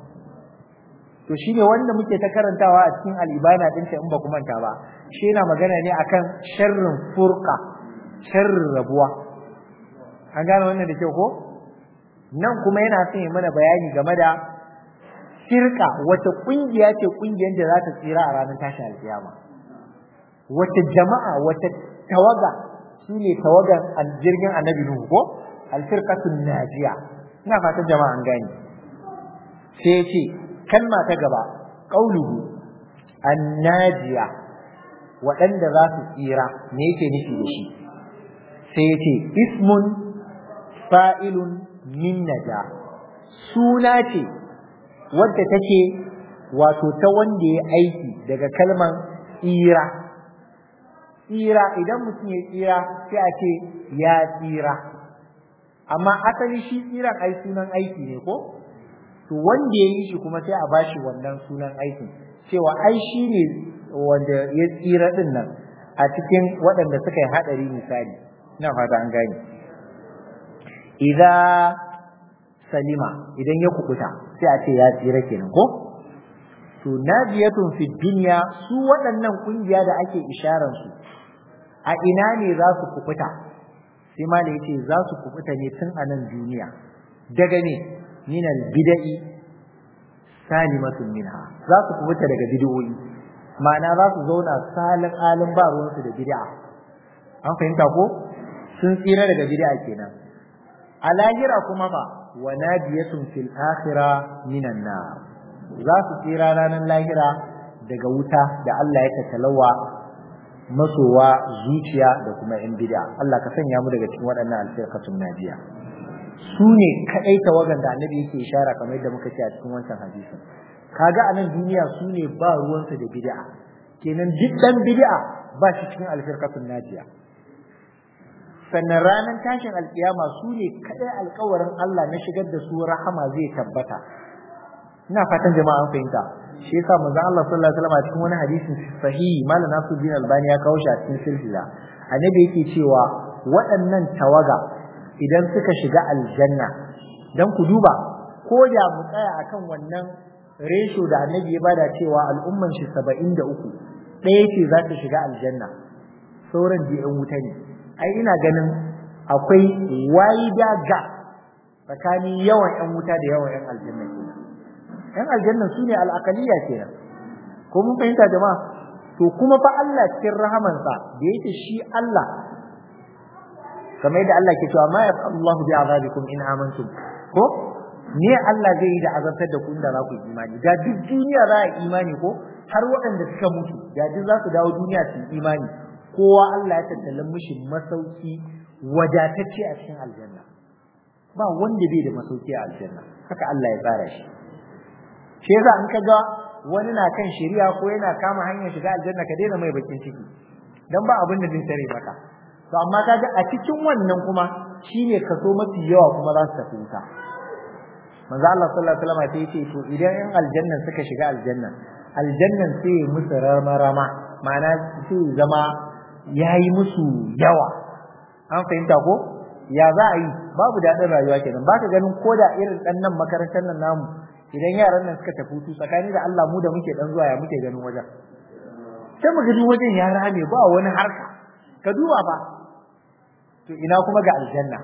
to shine wanda muke ta karantawa a cikin al-ibana din in ba ku manta ba shi yana magana ne akan sharrin furqa sharrin rabuwa an gane wannan da kyau ko nan kuma yana son ya mana bayani game da shirka wata kungiya ce kungiyar da za ta tsira a ranar tashi alkiyama wata jama'a wata tawaga shine tawagan jirgin annabi nuhu ko alfirqatun najiya ina fatan jama'a an gane sai ce kalma ta gaba qauluhu annajiya waɗanda za su tsira me yake nufi da shi sai ce ismun fa'ilun min naja suna ce wadda take wato ta wanda ya aiki daga kalman tsira tsira idan mutum ya tsira sai a ce ya tsira amma asali shi tsiran ai sunan aiki ne ko to wanda ya yi shi kuma sai a bashi wannan sunan aikin cewa ai shi ne wanda ya tsira din nan a cikin waɗanda suka yi haɗari misali ina fata an gane idan salima idan ya kubuta sai a ce ya tsira kenan ko to najiyatun fi dunya su waɗannan kungiya da ake isharar su a ina ne za su kubuta sai ma da yace za su kubuta ne tun a nan duniya daga ne min al bid'i salimatun minha za su kubuta daga bid'o'i ma'ana za su zauna salin alin ba ruwansu da bid'a an fahimta ko sun tsira daga bid'a kenan a lahira kuma fa wa nadiyatun fil akhirah minan nar za su tsira ranar lahira daga wuta da Allah ya tattalawa masowa zuciya da kuma yan bid'a Allah ka sanya mu daga cikin waɗannan alfirqatun najiya su ne kadai tawagan da annabi yake ishara kamar yadda muka ce a cikin wancan hadisin kaga a nan duniya su ne ba ruwansa da bid'a kenan duk dan bid'a ba shi cikin alfirqatun najiya sannan ranar tashin alkiyama su ne kadai alkawarin Allah na shigar da su rahama zai tabbata ina fatan jama'a an fahimta shi yasa manzon Allah sallallahu alaihi wasallam a cikin wani hadisin sahihi malam Nasiruddin Albani ya kawo shi a cikin silsila annabi yake cewa waɗannan tawaga idan suka shiga aljanna dan ku duba ko da mu tsaya akan wannan resho da annabi ya bada cewa al'umman shi 73 ɗaya ce za ta shiga aljanna sauran da yan wuta ne ai ina ganin akwai wide gap tsakanin yawan yan wuta da yawan yan aljanna kenan yan aljanna su ne al'aqaliya kenan ko mun fahimta jama'a to kuma fa Allah cikin rahamansa da yake shi Allah kamar yadda Allah ke cewa ma yafallahu bi azabikum in amantum ko ne Allah zai yi da azabtar da ku inda za ku yi imani da duk duniya za a imani ko har waɗanda suka mutu da duk za su dawo duniya su yi imani kowa Allah ya tattala mishi masauki wadatacce a cikin aljanna ba wanda bai da masauki a aljanna haka Allah ya tsara shi shi yasa in ka ga wani na kan shari'a ko yana kama hanyar shiga aljanna ka daina mai bakin ciki dan ba abin da zai tare maka to amma kaga a cikin wannan kuma shine kaso mafi yawa kuma za su tafi wuta manzo Allah sallallahu alaihi wasallam sai yace to idan yan aljannan suka shiga aljannan aljannan sai ya musu rama ma'ana sai zama yayi musu yawa an fahimta ko ya za a yi babu daɗin rayuwa kenan baka ganin koda irin ɗan nan makarantar nan namu idan yaran nan suka tafi hutu tsakani da Allah mu da muke dan zuwa ya muke ganin wajen sai mu gani wajen ya rame ba wani harka ka duba ba to ina kuma ga aljanna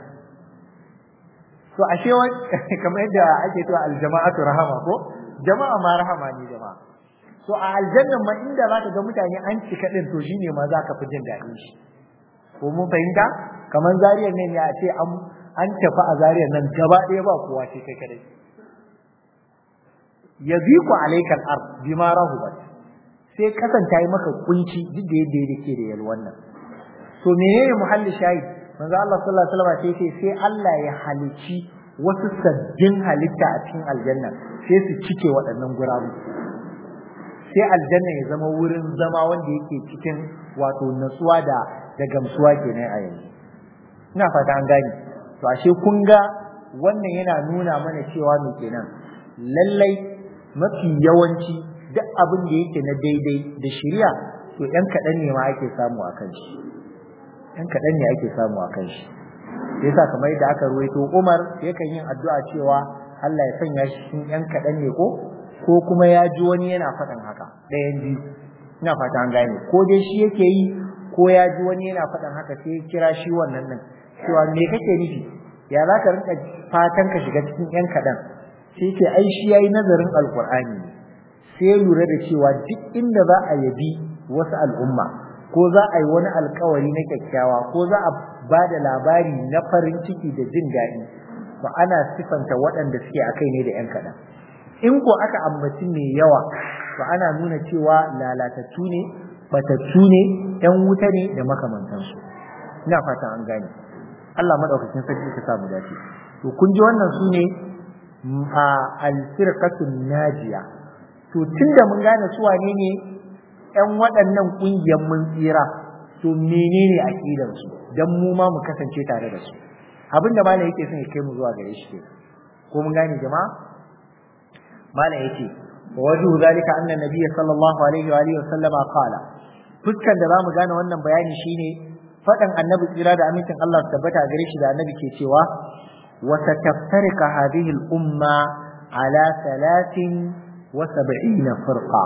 to ashe kamar yadda ake to aljama'atu rahama ko jama'a ma rahama ne jama'a to a aljannan ma inda zaka ga mutane an cika din to shine ma zaka fi jin daɗin shi ko mun fahimta kamar zariyar nan ya ce an tafi a zariyar nan gaba ɗaya ba kowa ce kai kadai yaziku alaikal ard bima rahubat sai kasanta yi maka kunci duk da yadda yake da yalwan nan to menene muhalli shahid manzo Allah sallallahu alaihi wasallam sai sai Allah ya halici wasu sabbin halitta a cikin aljanna sai su cike waɗannan gurabu sai aljanna ya zama wurin zama wanda yake cikin wato natsuwa da da gamsuwa kenan a yanzu ina fata an gane to ashe kun ga wannan yana nuna mana cewa me kenan lallai mafi yawanci duk abin da yake na daidai da shari'a to ɗan kaɗan ne ma ake samu a kan shi ɗan kaɗan ne ake samu a kan shi yasa kamar yadda aka ruwaito Umar yakan yin addu'a cewa Allah ya sanya shi cikin ɗan kaɗan ne ko ko kuma ya ji wani yana faɗin haka ɗayan biyu ina fata an gane ko dai shi yake yi ko ya ji wani yana faɗin haka sai ya kira shi wannan nan cewa me kake nufi ya za ka rinka fatan ka shiga cikin ƴan kaɗan sai ce ai shi yayi nazarin alqur'ani sai ya lura da cewa duk inda za a yabi wasu al'umma ko za a yi wani alkawari na kyakkyawa ko za a ba da labari na farin ciki da jin daɗi to ana sifanta waɗanda suke a kai ne da 'yan kaɗan in ko aka ambaci mai yawa to ana nuna cewa lalatattu ne batattu ne 'yan wuta ne da makamantansu ina fatan an gane Allah madaukakin sarki ka samu dace to kun ji wannan su ne a alfirqatun najiya to tunda mun gane su wane ne ƴan waɗannan ƙungiyar mun tsira to menene aqidar su dan mu ma mu kasance tare da su abinda malam yake son ya kai mu zuwa gare shi ko mun gane jama'a malam yake wa wajhu zalika anna nabiyya sallallahu alaihi wa alihi wa sallama qala fuskan da zamu gane wannan bayani shine faɗan annabi tsira da amincin Allah su tabbata gare shi da annabi ke cewa وستفترق هذه الأمة على ثلاث وسبعين فرقة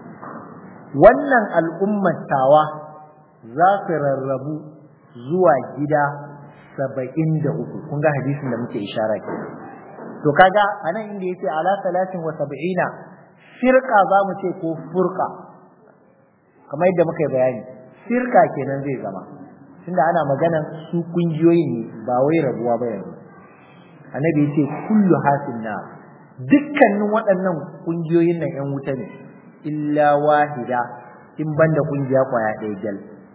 wannan al'ummar tawa za su rarrabu zuwa gida saba'in da uku kun ga hadisin da muke ishara ke to kaga a nan inda yace ala talatin wa saba'ina firka za mu ce ko furka kamar yadda muka yi bayani firka kenan zai zama tunda ana maganan su kungiyoyi ne ba wai rabuwa ba yanzu annabi yace kullu hasin na dukkanin waɗannan kungiyoyin nan ƴan wuta ne illa wahida in banda kungiya kwaya ɗaya gal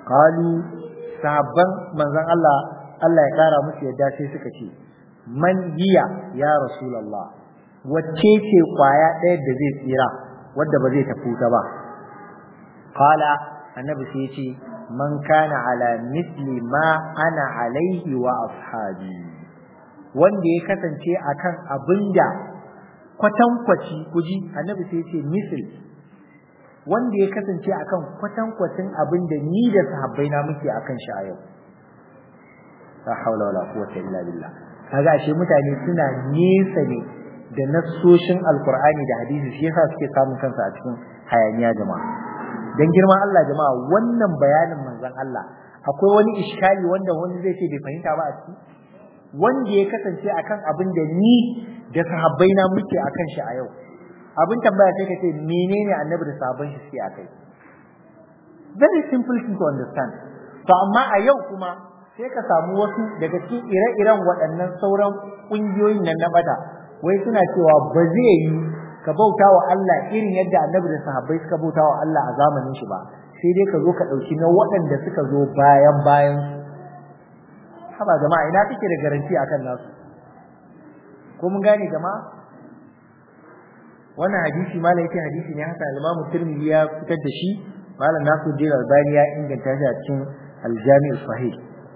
qalu sahabban manzon Allah Allah ya kara musu yadda sai suka ce man hiya ya rasulullah wacce ce kwaya ɗaya da zai tsira wadda ba zai tafi ta ba qala annabi sai ya ce man kana ala misli ma ana alaihi wa ashabi wanda ya kasance akan abinda kwatankwaci kuji annabi sai ya ce misli wanda ya kasance akan kwatankwacin abinda ni da sahabbai na muke akan shi a yau la haula wala quwwata illa billah kaga ashe mutane suna nesa ne da nassoshin alqur'ani da hadisi shi yasa suke samun kansu a cikin hayaniya jama'a dan girman Allah jama'a wannan bayanin manzon Allah akwai wani iskali wanda wani zai ce bai fahimta ba a ciki wanda ya kasance akan abin da ni da sahabbai na muke akan shi a yau abin tambaya sai ka ce menene annabi da sahabban shi suke akai very simple thing to understand to amma a yau kuma sai ka samu wasu daga cikin ire-iren waɗannan sauran ƙungiyoyin nan na bata wai suna cewa ba zai yi ka bauta wa Allah irin yadda annabi da sahabbai suka bauta wa Allah a zamanin shi ba sai dai ka zo ka ɗauki na waɗanda suka zo bayan bayan su haba jama'a ina kake da garanti akan nasu ko mun gane jama'a wannan hadisi malam yake hadisi ne haka al-Imam Tirmidhi ya fitar da shi malam Nasiruddin Albani ya inganta shi a cikin al-Jami' sahih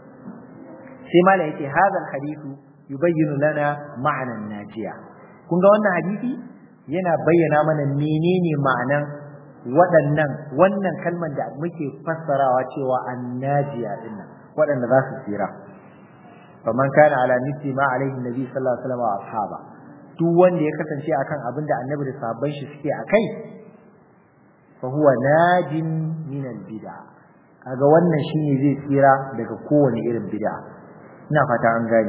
sai malam yake hadha al-hadithu yubayyinu lana ma'ana najiya kun ga wannan hadisi yana bayyana mana menene ma'anan waɗannan wannan kalmar da muke fassarawa cewa annajiya dinnan waɗanda za su tsira faman kana ala mithli ma alaihi nabi sallallahu alaihi wasallam wa ashaba duk wanda ya kasance akan abin da annabi da sahabban shi suke akai fa huwa najin min al bid'a kaga wannan shine zai tsira daga kowane irin bid'a ina fata an gane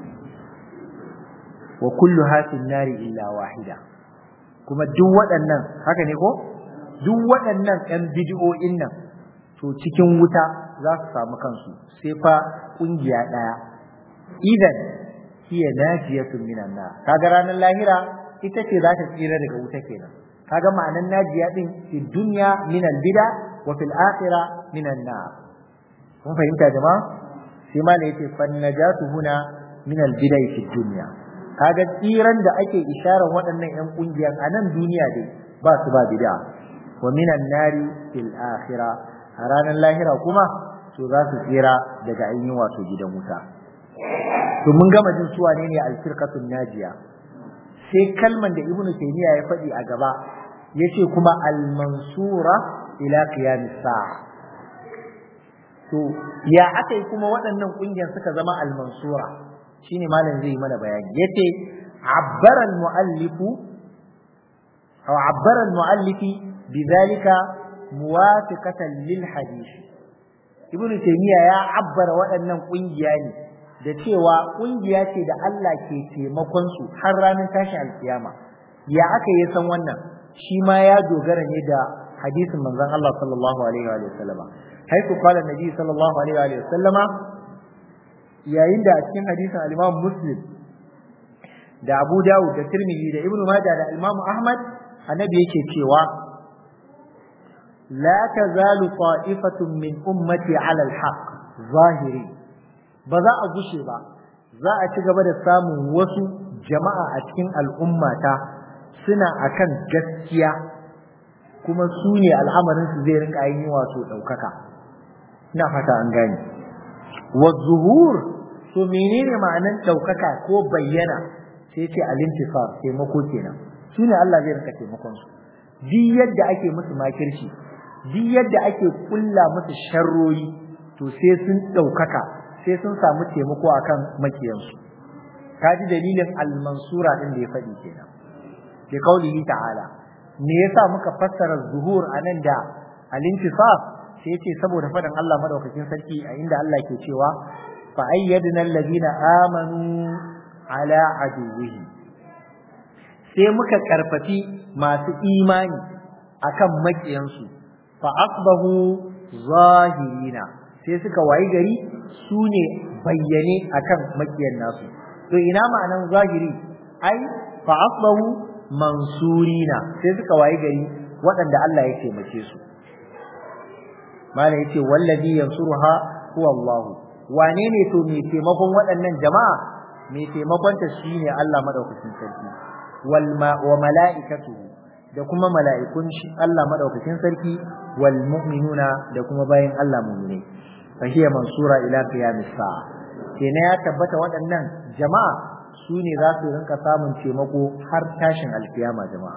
wa kullu hatin nari illa wahida kuma duk waɗannan haka ne ko duk waɗannan ƴan bid'o'in nan to cikin wuta za su samu kansu sai fa kungiya ɗaya idan hiya najiyatun minan nar kaga ranar lahira ita ce za ta tsira daga wuta kenan kaga ma'anan najiya din fi dunya min al-bid'a wa fil akhirah min an-nar kun fahimta jama'a sai ma yace fan najatu huna min al-bid'a fi dunya kaga tsiran da ake isharar waɗannan ƴan kungiyan a nan duniya dai ba su ba bid'a wa min an-nari fil akhirah a ranar lahira kuma to za su tsira daga ainihin wato gidan wuta to mun gama jin suwa ne ne al-firqatun najiya sai kalman da ibnu taymiya ya faɗi a gaba yace kuma al-mansura ila qiyam saa to ya aka yi kuma waɗannan ƙungiyar suka zama al-mansura shine malam zai yi mana bayani yace abbara al-muallifu aw abbara al-muallifi bidhalika muwafiqatan lil hadith ibnu taymiya ya abbara waɗannan ƙungiya ne da cewa ƙungiya ce da Allah ke taimakon su har ranar tashi alkiyama ya aka yi san wannan shi ma ya dogara ne da hadisin manzon Allah sallallahu alaihi wa sallama haiku qala nabi sallallahu alaihi wa sallama yayin da a cikin hadisin al-Imam Muslim da Abu Dawud da Tirmidhi da Ibn Majah da Imam Ahmad annabi yake cewa la tazalu ta'ifatun min ummati 'ala al-haqq zahiri ba za a gushe ba za a ci gaba da samun wasu jama'a a cikin al'ummata suna akan gaskiya kuma su ne al'amarin su zai rinka yin wato ɗaukaka ina fata an gane wa zuhur to menene ma'anan ɗaukaka ko bayyana sai ce alintifar taimako kenan su ne Allah zai rinka taimakon su duk yadda ake musu makirci duk yadda ake kulla musu sharroyi to sai sun ɗaukaka sai sun samu taimako akan makiyansu ka ji dalilin al-mansura din da ya faɗi kenan bi qaulihi ta'ala me yasa muka fassara zuhur anan da al-intisaf sai yace saboda faɗin Allah madaukakin sarki a inda Allah ke cewa fa ayyadna alladhina amanu ala aduwwihi sai muka karfafi masu imani akan makiyansu fa asbahu zahirina sai suka wayi gari su ne bayyane akan makiyan nasu to ina ma'anan zahiri ai fa asbahu mansurina sai suka wayi gari waɗanda Allah ya taimake su mala yace wallazi yansuruha huwa Allah wane ne to mai taimakon waɗannan jama'a mai taimakon ta shine Allah madaukakin sarki wal wa mala'ikatuhu da kuma mala'ikun shi Allah madaukakin sarki wal mu'minuna da kuma bayin Allah mu'minai fa hiya mansura ila qiyamis sa'a kenan ya tabbata waɗannan jama'a su ne za su rinka samun taimako har tashin alkiyama jama'a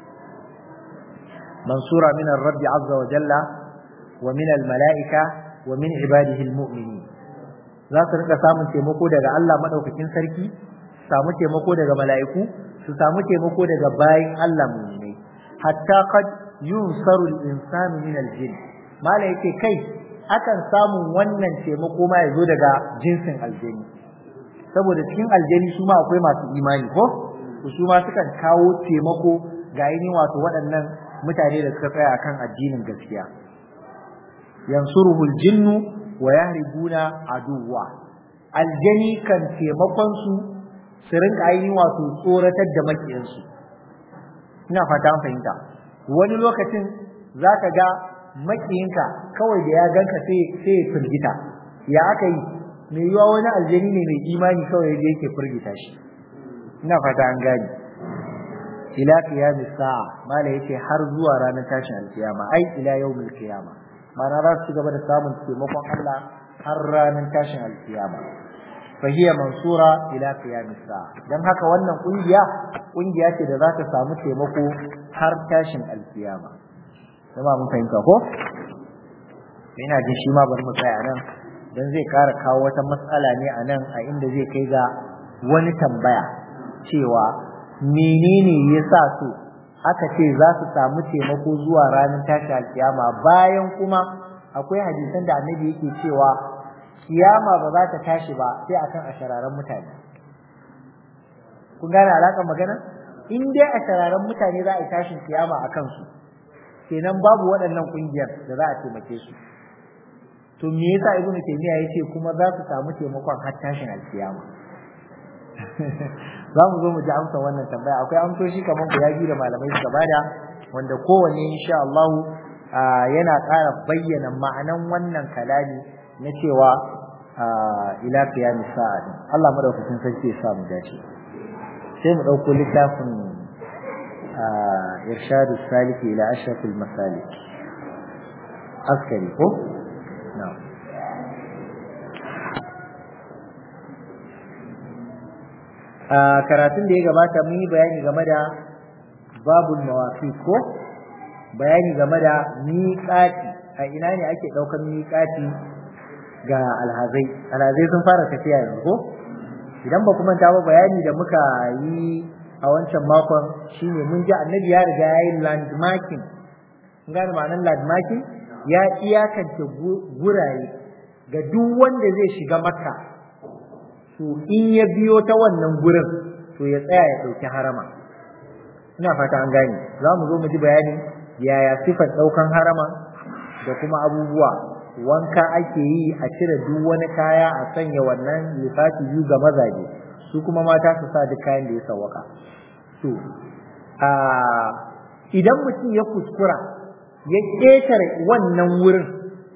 mansura min rabbi azza wa jalla wa min al-mala'ika wa min ibadihi al-mu'minin za su rinka samun taimako daga Allah madaukakin sarki samu taimako daga mala'iku su samu taimako daga bayin Allah mu'minai hatta qad yunsaru al-insanu min al-jinn mala yake kai akan samu wannan taimako ma yazo daga jinsin aljani saboda cikin aljani su ma akwai masu imani ko su ma sukan kawo taimako ga ainihin wato waɗannan mutane da suka tsaya akan addinin gaskiya yansuruhu aljinnu wa yahribuna aduwa aljani kan taimakon su su rinka ainihin wato tsoratar da makiyansu ina fata an fahimta wani lokacin zaka ga makiyinka kawai da ya ganka sai sai ya firgita ya aka yi mai yiwa wani aljani ne mai imani kawai da yake firgita shi ina fata an gani ila qiyamis sa'a mala yace har zuwa ranar tashin alkiyama ai ila yawmil qiyama mana za su gaba da samun taimakon Allah har ranar tashin alkiyama fa hiya mansura ila qiyamis sa'a dan haka wannan kungiya kungiya ce da za ta samu taimako har tashin alkiyama kuma mun fahimta ko ina jin shi ma bari mu tsaya nan dan zai ƙara kawo wata matsala ne a nan a inda zai kai ga wani tambaya cewa menene yasa su aka ce za su samu taimako zuwa ranar tashi alkiyama bayan kuma akwai hadisan da annabi yake cewa kiyama ba za ta tashi ba sai akan ashararan mutane kun gane alaƙar magana in dai ashararan mutane za a yi tashin kiyama a kansu kenan babu waɗannan ƙungiyar da za a taimake su to me yasa ibnu taymiya yace kuma za su samu taimakon har tashin alkiyama za mu zo mu ji amsa wannan tambaya akwai amsoshi kamar guda biyu da malamai suka bada wanda kowanne insha Allah yana ƙara bayyana ma'anan wannan kalami na cewa ila qiyamis sa'a Allah madaukakin sarki ya sa mu dace sai mu dauko littafin irshadu saliki ila ashrafil masalik askari ko na'am a karatun da ya gabata mun yi bayani game da babul mawaqit ko bayani game da miqati a ina ne ake daukar miqati ga alhazai alhazai sun fara tafiya yanzu ko idan ba kuma ta ba bayani da muka yi a wancan makon shine mun ji annabi ya riga ya yi landmarking kun gane ma'anar landmarking ya iyakance gurare ga duk wanda zai shiga makka to in ya biyo ta wannan gurin to ya tsaya ya ɗauki harama ina fata an gane za mu zo mu ji bayani yaya sifar ɗaukan harama da kuma abubuwa wanka ake yi a cire duk wani kaya a sanya wannan lissafi biyu ga mazaje su kuma mata su sa duk kayan da ya sawaka to a idan mutum ya kuskura ya ƙetare wannan wurin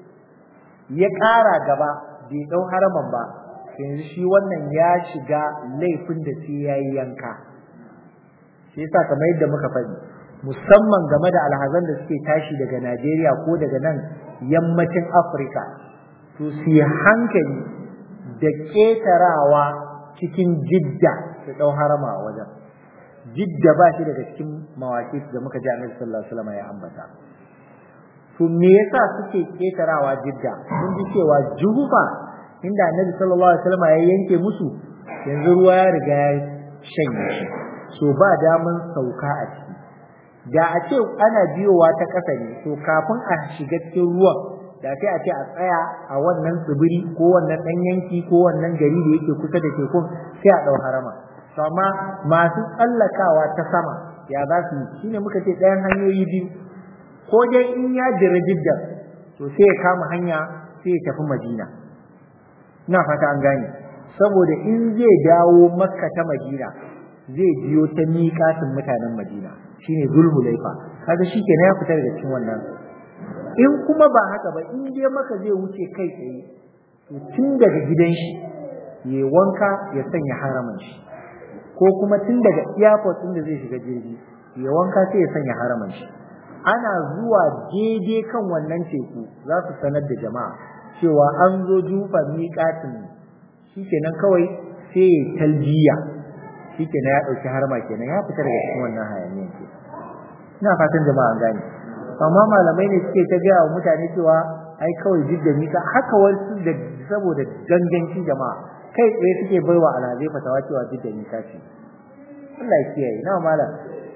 ya ƙara gaba bai ɗau haraman ba yanzu shi wannan ya shiga laifin da sai ya yi yanka shi yasa kamar yadda muka faɗi musamman game da alhazan da suke tashi daga Najeriya ko daga nan yammacin Afirka to su yi hankali da ƙetarawa cikin jidda su ɗau harama a wajen jidda ba shi daga cikin mawaƙi da muka ji annabi sallallahu alaihi wasallam ya ambata to me yasa suke ƙetarawa jidda mun ji cewa juhufa inda annabi sallallahu alaihi wasallam ya yanke musu yanzu ruwa ya riga ya shanye shi so ba daman sauka a ciki da a ce ana biyowa ta ƙasa ne to kafin a shiga cikin ruwan da sai a ce a tsaya a wannan tsibiri ko wannan ɗan yanki ko wannan gari da yake kusa da tekun sai a ɗau harama to amma masu tsallakawa ta sama ya za su yi shine muka ce ɗayan hanyoyi biyu ko dai in ya jira jiddan to sai ya kama hanya sai ya tafi madina ina fata an gane saboda in zai dawo makka ta madina zai biyo ta miƙatin mutanen madina shine zulhulaifa kaga shikenan ya fita daga cikin wannan in kuma ba haka ba in dai maka zai wuce kai tsaye to tun daga gidan shi ya wanka ya sanya haramin shi ko kuma tun daga airport din da zai shiga jirgi ya wanka sai ya sanya haramin shi ana zuwa daidai kan wannan teku za su sanar da jama'a cewa an zo jufa miƙatin shikenan kawai sai ya talbiya shikenan ya ɗauki harma kenan ya fita daga cikin wannan hayaniyan ke ina fatan jama'a an gane amma malamai ne suke ta gaya wa mutane cewa ai kawai jidda mika haka wasu da saboda ganganci jama'a kai tsaye suke baiwa alhazai fatawa cewa jidda mika ce Allah ya kiyaye na malam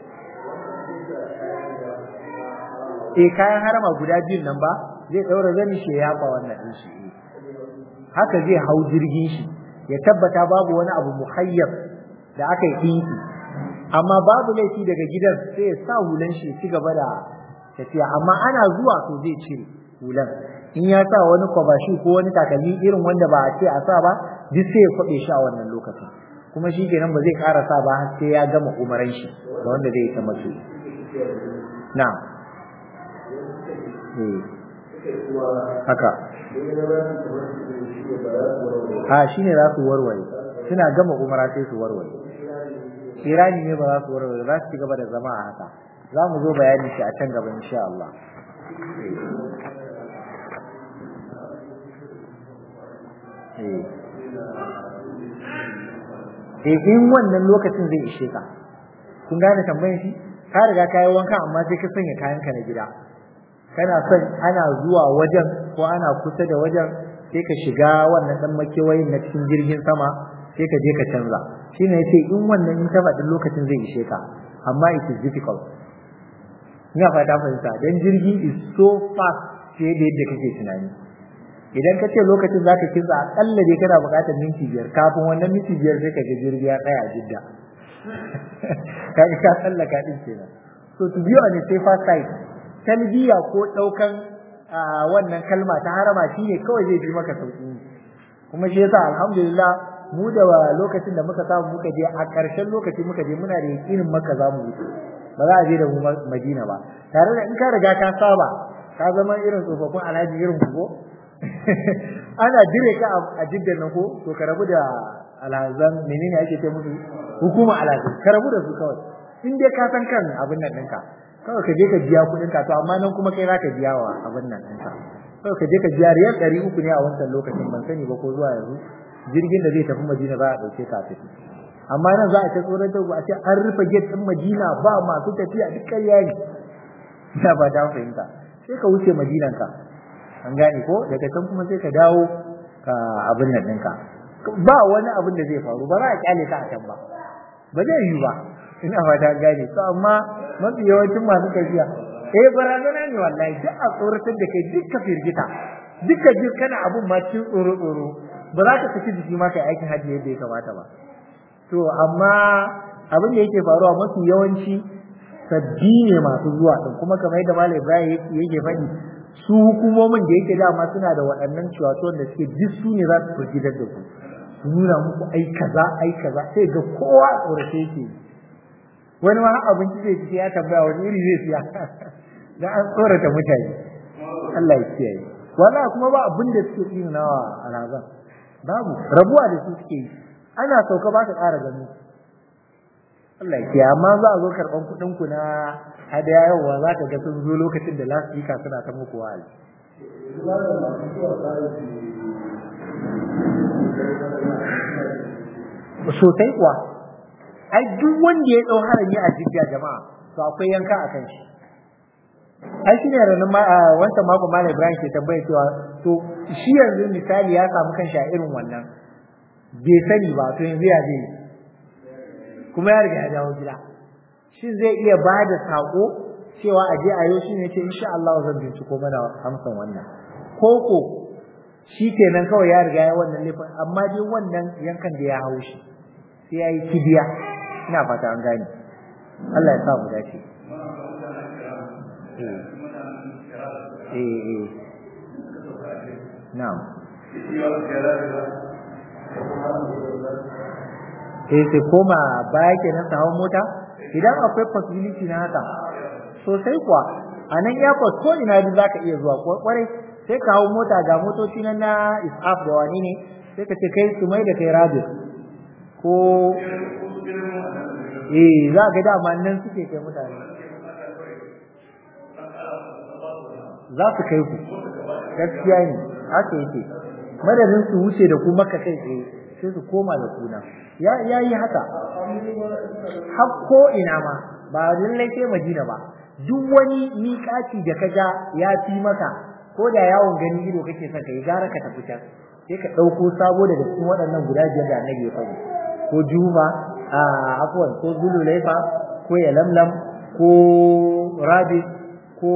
eh kayan harama guda biyun nan ba zai daura zani shi ya ba wannan din shi haka zai hau jirgin shi ya tabbata babu wani abu muhayyab da aka yi dinki amma babu laifi daga gidan sai ya sa hulan shi ya ci gaba da tafiya amma ana zuwa to zai cire hulan in ya sa wani kwabashi ko wani takalmi irin wanda ba a ce a sa ba duk sai ya kwabe shi a wannan lokacin kuma shi kenan ba zai ƙara sa ba har sai ya gama umaran shi da wanda zai ta mace na haka ha shi ne za su warware suna gama umara sai su warware kirani ne ba za su warware za su ci gaba da zama a haka za mu zo bayani shi a can gaba insha Allah eh in wannan lokacin zai ishe ka kun gane tambayin shi ka riga ka yi wanka amma sai ka sanya kayanka na gida kana son ana zuwa wajen ko ana kusa da wajen sai ka shiga wannan dan makewayin na cikin jirgin sama sai ka je ka canza shine yace in wannan in ta faɗin lokacin zai ishe ka amma it is difficult ina fata fahimta dan jirgi is so fast fiye da yadda kake tunani idan ka ce lokacin zaka kinsa akalla dai kana buƙatar minti biyar kafin wannan minti biyar sai ka ga jirgi ya tsaya a jidda kaga ka tsallaka din kenan so to be on a safer side talbiya ko daukan wannan kalma ta harama shine kawai zai fi maka sauki kuma shi yasa alhamdulillah mu da lokacin da muka samu muka je a ƙarshen lokaci muka je muna da yakinin maka za mu wuce ba za a je da mu Madina ba tare da in ka riga ka saba ka zama irin tsofaffin alhaji irin ku ko ana dire ka a jiddan nan ko to ka rabu da alhazan menene ake ce musu hukuma alhaji ka rabu da su kawai in dai ka san kan abin nan ɗinka kawai ka je ka biya kuɗin ka to amma nan kuma kai za ka biya wa abin nan ɗinka kawai ka je ka biya riyal ɗari uku ne a wancan lokacin ban sani ba ko zuwa yanzu jirgin da zai tafi Madina za a ɗauke ka tafi amma nan za a ta tsoron ta a ce an rufe gate ɗin Madina ba masu tafiya duk ƙarya ne ina ba ta fahimta sai ka wuce Madinan ka an gane ko daga can kuma sai ka dawo ka abin nan ɗinka ba wani abin da zai faru ba za a kyale ka a can ba ba zai yi ba ina fata gane to amma mafi yawancin masu tafiya eh barazana ne wallahi duk a tsoratar da kai duk ka firgita duk ka ji kana abun ma cikin tsoro tsoro ba za ka saki jiki ma kai aikin hajji yadda ya kamata ba to amma abin da yake faruwa mafi yawanci sabbi ne masu zuwa din kuma kamar yadda Malam Ibrahim yake faɗi su hukumomin da yake dama suna da waɗannan ciwatuwan da suke duk su ne za su firgitar da ku su nuna muku ai kaza ai kaza sai ga kowa a tsorace yake wani ma abinci zai ci ya tambaya wani iri zai siya da an tsorata mutane Allah ya kiyaye wallahi kuma ba abin da suke tsinawa a razan babu rabuwa da su suke yi ana sauka ba ka ƙara gani Allah ya kiyaye amma za a zo karɓan kuɗin ku na hadaya yawa za ka ga sun zo lokacin da lasfika suna ta muku wa'azi sosai kuwa ai duk wanda ya dau harami a jidda jama'a to akwai yanka a kan shi ai shine ranar ma wancan mako malam Ibrahim ke tambaya cewa to shi yanzu misali ya samu kanshi a irin wannan bai sani ba to yanzu ya zai kuma ya riga ya dawo gida shin zai iya ba da sako cewa a je a yau shine ce insha Allah zan binciko mana amsan wannan koko shi kenan kawai ya riga ya wannan laifin amma dai wannan yankan da ya hau shi sai ya yi kibiya ina fata an gane Allah ya sa mu dace eh eh na'am eh sai koma baya kenan sa hawan mota idan akwai possibility na haka sosai kuwa a nan airport ko ina duk zaka iya zuwa kwarai sai ka hau mota ga motoci nan na isaf da wani ne sai ka ce kai su mai da kai rabis ko eh za ga dama nan suke kai mutane za su kai ku gaskiya ne haka yake madadin su wuce da ku maka kai tsaye sai su koma da kuna ya yi haka har ko ina ma ba lallai sai madina ba duk wani miƙaci da ka ga ya fi maka ko da yawon gani ido kake son ka yi gara ka tafi can sai ka ɗauko sabo daga cikin waɗannan guda biyar da annabi ya faɗi ko juma a afwan ko zululaifa ko yalamlam ko rabi ko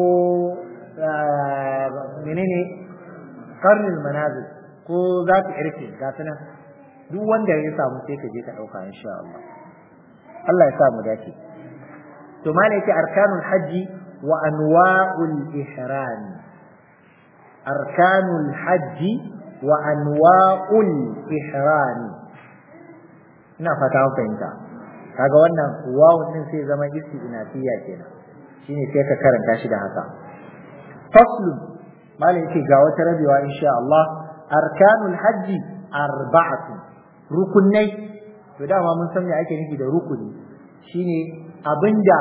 menene karnil manazil ko za ta irke ga nan duk wanda ya samu sai ka je ka ɗauka insha Allah Allah ya sa mu dace to malai yake arkanul hajji wa anwa'ul ihram arkanul hajji wa anwa'ul ihram ina fata an fahimta kaga wannan wawun din sai zama isti'nafiya kenan shine sai ka karanta shi da haka faslu malai yake ga wata rabewa insha Allah arkanul hajji arba'atu rukunai to dama mun san me ake nufi da rukuni shine abinda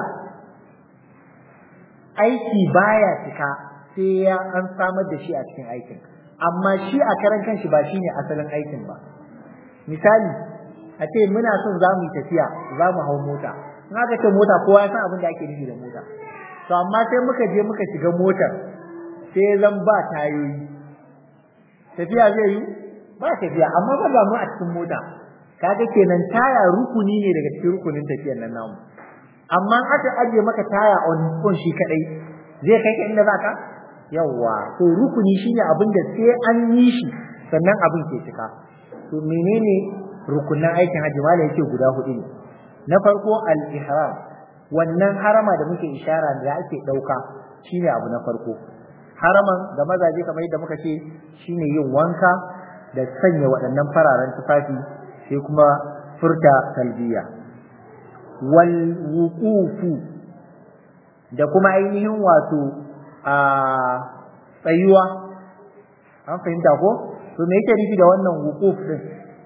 aiki baya cika sai ya an samar da shi a cikin aikin amma shi a karan kanshi ba shine asalin aikin ba misali a ce muna son za mu yi tafiya za mu hau mota in aka ce mota kowa ya san abin da ake nufi da mota to amma sai muka je muka shiga motar sai zan ba tayoyi tafiya zai yi ba tafiya amma ba za mu a cikin mota kaga kenan taya rukuni ne daga cikin rukunin tafiyar nan namu amma aka aje maka taya on on shi kadai zai kai ka inda zaka yawa to rukuni shine abin da sai an yi shi sannan abin ke cika to menene rukunan aikin hajji malai yake guda hudu ne na farko al-ihram wannan harama da muke ishara da ake dauka shine abu na farko haraman ga mazaje kamar yadda muka ce shine yin wanka da sanya waɗannan fararen tufafi sai kuma furta talbiya wal wuqufu da kuma ainihin wato a tsayuwa an fahimta ko to me yake nufi da wannan wuquf din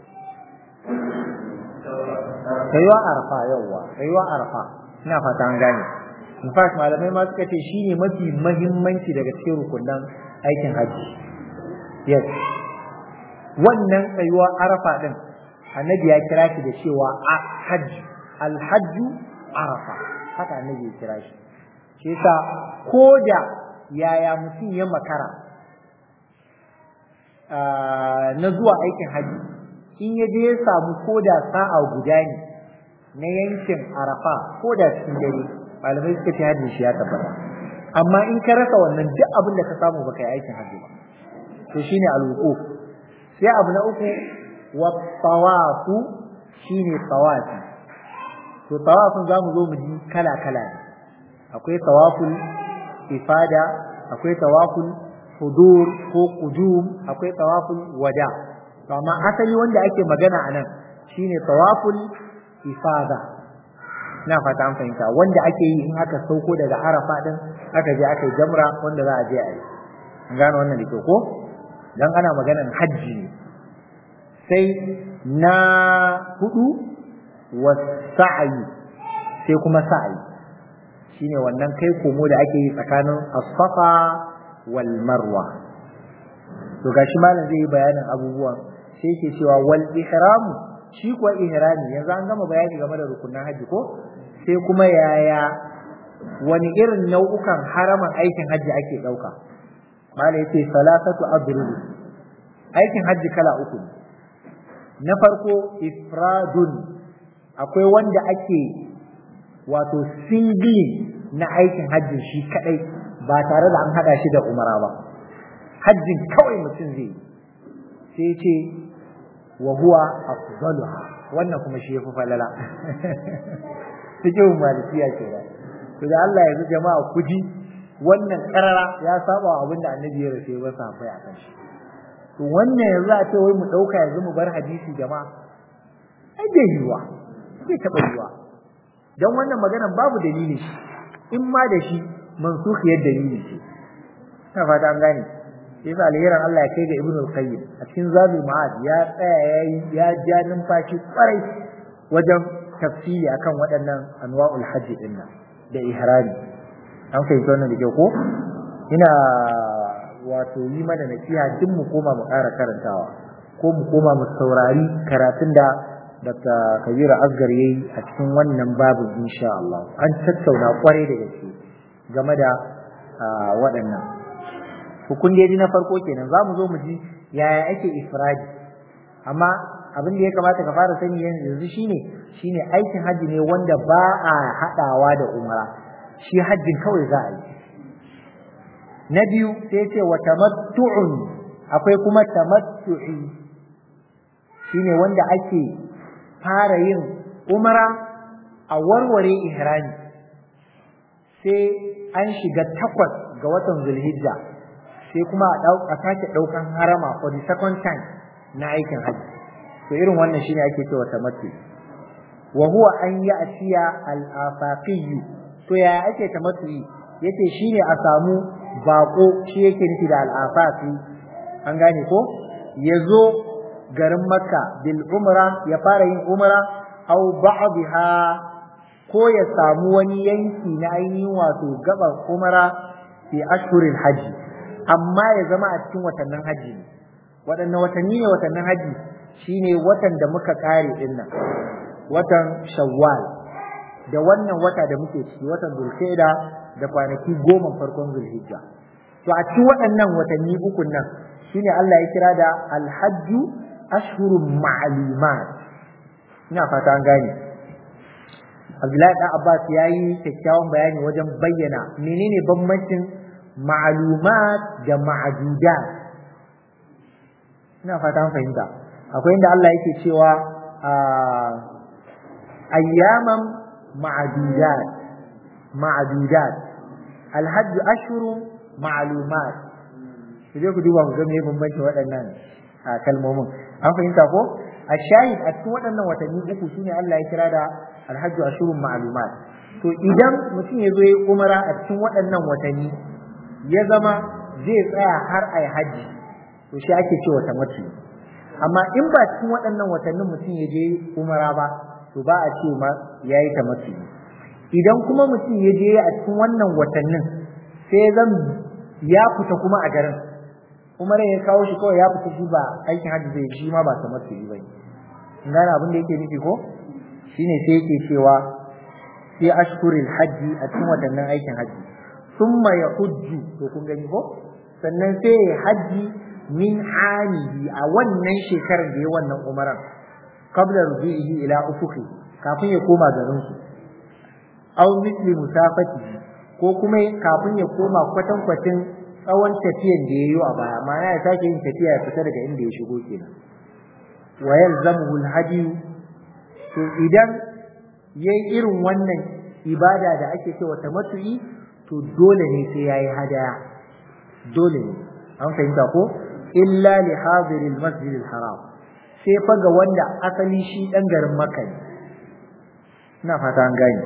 tsayuwa arfa yawa tsayuwa arfa ina fata an gane in fact malamai ma suka ce shine mafi mahimmanci daga cikin rukunan aikin haji yes wannan tsayuwa arafa din annabi ya kira shi da cewa hajji alhajju arafa haka annabi ya kira shi shi yasa koda yaya mutum ya makara na zuwa aikin haji in ya je ya samu koda sa'a guda ne na yankin arafa koda cikin dare malamai suka ce hajji shi ya tabbata amma in ka rasa wannan duk abin da ka samu baka yi aikin hajji ba to shine alwuquf sai abu na uku wa tawafu shine tawafi to tawafin zamu zo mu ji kala kala ne akwai tawaful ifada akwai tawaful hudur ko qudum akwai tawaful wada to amma asali wanda ake magana anan shine tawaful ifada ina fata an fahimta wanda ake yi in aka sauko daga arafa din aka je aka yi jamra wanda za a je a yi an gane wannan da ke ko dan ana maganan hajji ne sai na hudu wasa'ayi sai kuma sa'ayi shine wannan kai komo da ake yi tsakanin as-safa wal marwa to gashi malam zai yi bayanin abubuwan sai ke cewa wal ihram shi kuwa ihrami yanzu an gama bayani game da rukunin haji ko sai kuma yaya wani irin nau'ukan haraman aikin haji ake dauka malam yace salatatu adrub aikin haji kala uku na farko ifradun akwai wanda ake wato singling na aikin hajjin shi kadai ba tare da an hada shi da umara ba hajjin kawai mutum zai sai ce wa huwa afdaluha wannan kuma shi yafi falala cikin malikiya ke da to da Allah ya jama'a kuji wannan karara ya saba abin da annabi ya rafe ba safai akan shi to wannan yanzu a ce wai mu dauka yanzu mu bar hadisi jama'a ai bai yiwa bai taba yiwa dan wannan maganan babu dalili in ma da shi mansukhiyar dalili ce ina fata an gane sai sa alheran Allah ya kai ga Ibn al-Qayyim a cikin Zadul Ma'ad ya tsaya yayi ya ja numfashi kwarai wajen tafsiri akan waɗannan anwa'ul hajji din nan da ihrami an fahimta wannan da ke ko ina wato yi mana nasiha duk mu koma mu ƙara karantawa ko mu koma mu saurari karatun da Dr. Kabiru Asgar yayi a cikin wannan babin insha Allah an tattauna kwarai da gaske game da waɗannan hukun da na farko kenan za mu zo mu ji yaya ake ifradi amma abin da ya kamata ka fara sani yanzu shine shine aikin hajji ne wanda ba a haɗawa da umara shi hajjin kawai za a yi na biyu sai ce wa tamattu'un akwai kuma tamattu'i shine wanda ake fara yin umara a warware ihrami sai an shiga takwas ga watan zulhijja sai kuma a sake ɗaukan harama for the second time na aikin hajji to irin wannan shine ake cewa tamattu wa huwa an ya'tiya al-afaqi to ya ake tamattu yace shine a samu bako shi yake nufi da al-afaqi an gane ko yazo garin makka bil umra ya fara yin umra aw ba'dha ko ya samu wani yanki na ainihin wato gaban umra fi ashhuril hajji amma ya zama a cikin watannin hajji ne waɗannan watanni ne watannin hajji shine watan da muka kare din nan watan shawwal da wannan wata da muke ciki watan zulqa'da da kwanaki goma farkon zulhijja to a cikin waɗannan watanni uku nan shine Allah ya kira da alhajju ashhurun ma'lumat ina fata an gane Abdullahi dan Abbas yayi kyakkyawan bayani wajen bayyana menene bambancin ma'lumat da ma'dudat ina fata an fahimta akwai inda Allah yake cewa ayyaman ma'dudat ma'dudat alhajj ashhurun ma'lumat sai ku duba ku ga me bambancin waɗannan kalmomin an fahimta ko a shahid a cikin waɗannan watanni uku shine Allah ya kira da alhajju ashurun ma'lumat to idan mutum ya zo ya umara a cikin waɗannan watanni ya zama zai tsaya har ai haji to shi ake cewa tamattu amma in ba cikin waɗannan watannin mutum ya je umara ba to ba a ce ma yayi tamattu idan kuma mutum ya je a cikin wannan watannin sai zan ya fita kuma a garin umara ya kawo shi kawai ya fita shi ba aikin hajji zai shi ma ba tamattu ba ne gane abin da yake nufi ko shine sai yake cewa sai ashkuril hajji a cikin watannin aikin hajji summa ya hujju to kun gani ko sannan sai ya hajji min amihi a wannan shekarar da ya wannan umaran qabla rujuihi ila ufuqi kafin ya koma garin su aw misli musafati ko kuma kafin ya koma kwatankwacin tsawon tafiyan da ya yi a baya ma'ana ya sake yin tafiya ya fita daga inda ya shigo kenan wa yalzamuhu alhadi to idan yayi irin wannan ibada da ake cewa tamattu'i to dole ne sai yayi hadaya dole ne an fahimta ko illa li hadiril masjidil haram sai fa ga wanda asali shi dan garin makka ne ina fata an gane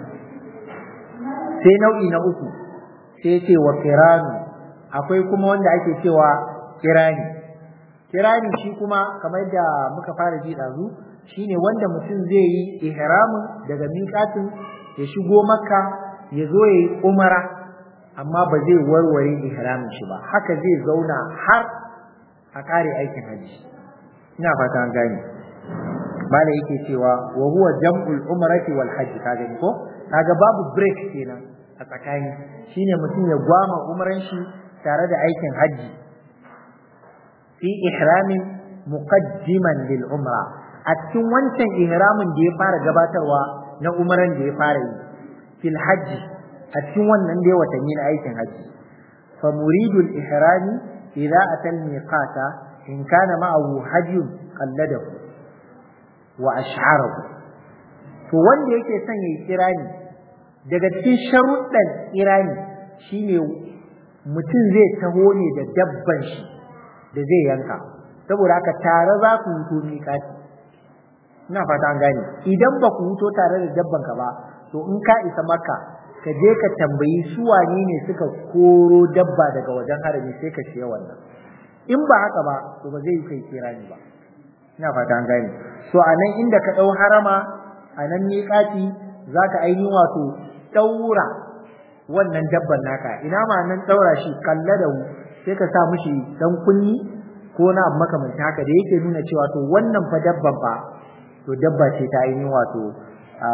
sai nau'i na uku sai ce wa kiranu akwai kuma wanda ake cewa kirani kirani shi kuma kamar da muka fara ji dazu shine wanda mutum zai yi ihramin daga miƙatin ya shigo makka ya zo ya yi umara amma ba zai warware ihramin shi ba haka zai zauna har a kare aikin haji ina fata an gane mala yake cewa wa huwa jam'ul umrati wal hajj ka gani ko kaga babu break kenan a tsakani shine mutum ya gwama umran shi tare da aikin hajji fi ihramin muqaddiman lil umra a cikin wancan ihramin da ya fara gabatarwa na umran da ya fara yi fil hajji a cikin wannan da watanni na aikin hajji fa muridul ihrami idza atal miqata in kana ma'ahu hajjun qalladahu wa ash'arahu to wanda yake son yayi kirani daga cikin sharuɗan kirani shine mutum zai taho ne da dabban shi da zai yanka saboda haka tare za ku huto miƙati ina fata an gane idan ba ku huto tare da dabban ka ba to in ka isa maka ka je ka tambayi su wane ne suka koro dabba daga wajen harami sai ka siya wannan in ba haka ba to ba zai kai kirani ba ina fata an gane so a nan inda ka ɗau harama a nan miƙati za ka ainihin wato ɗaura wannan dabban naka ina ma nan ɗaura shi kalla da sai ka sa mishi dan kunni ko na abu makamancin haka da yake nuna cewa to wannan fa dabban fa to dabba ce ta ainihin wato a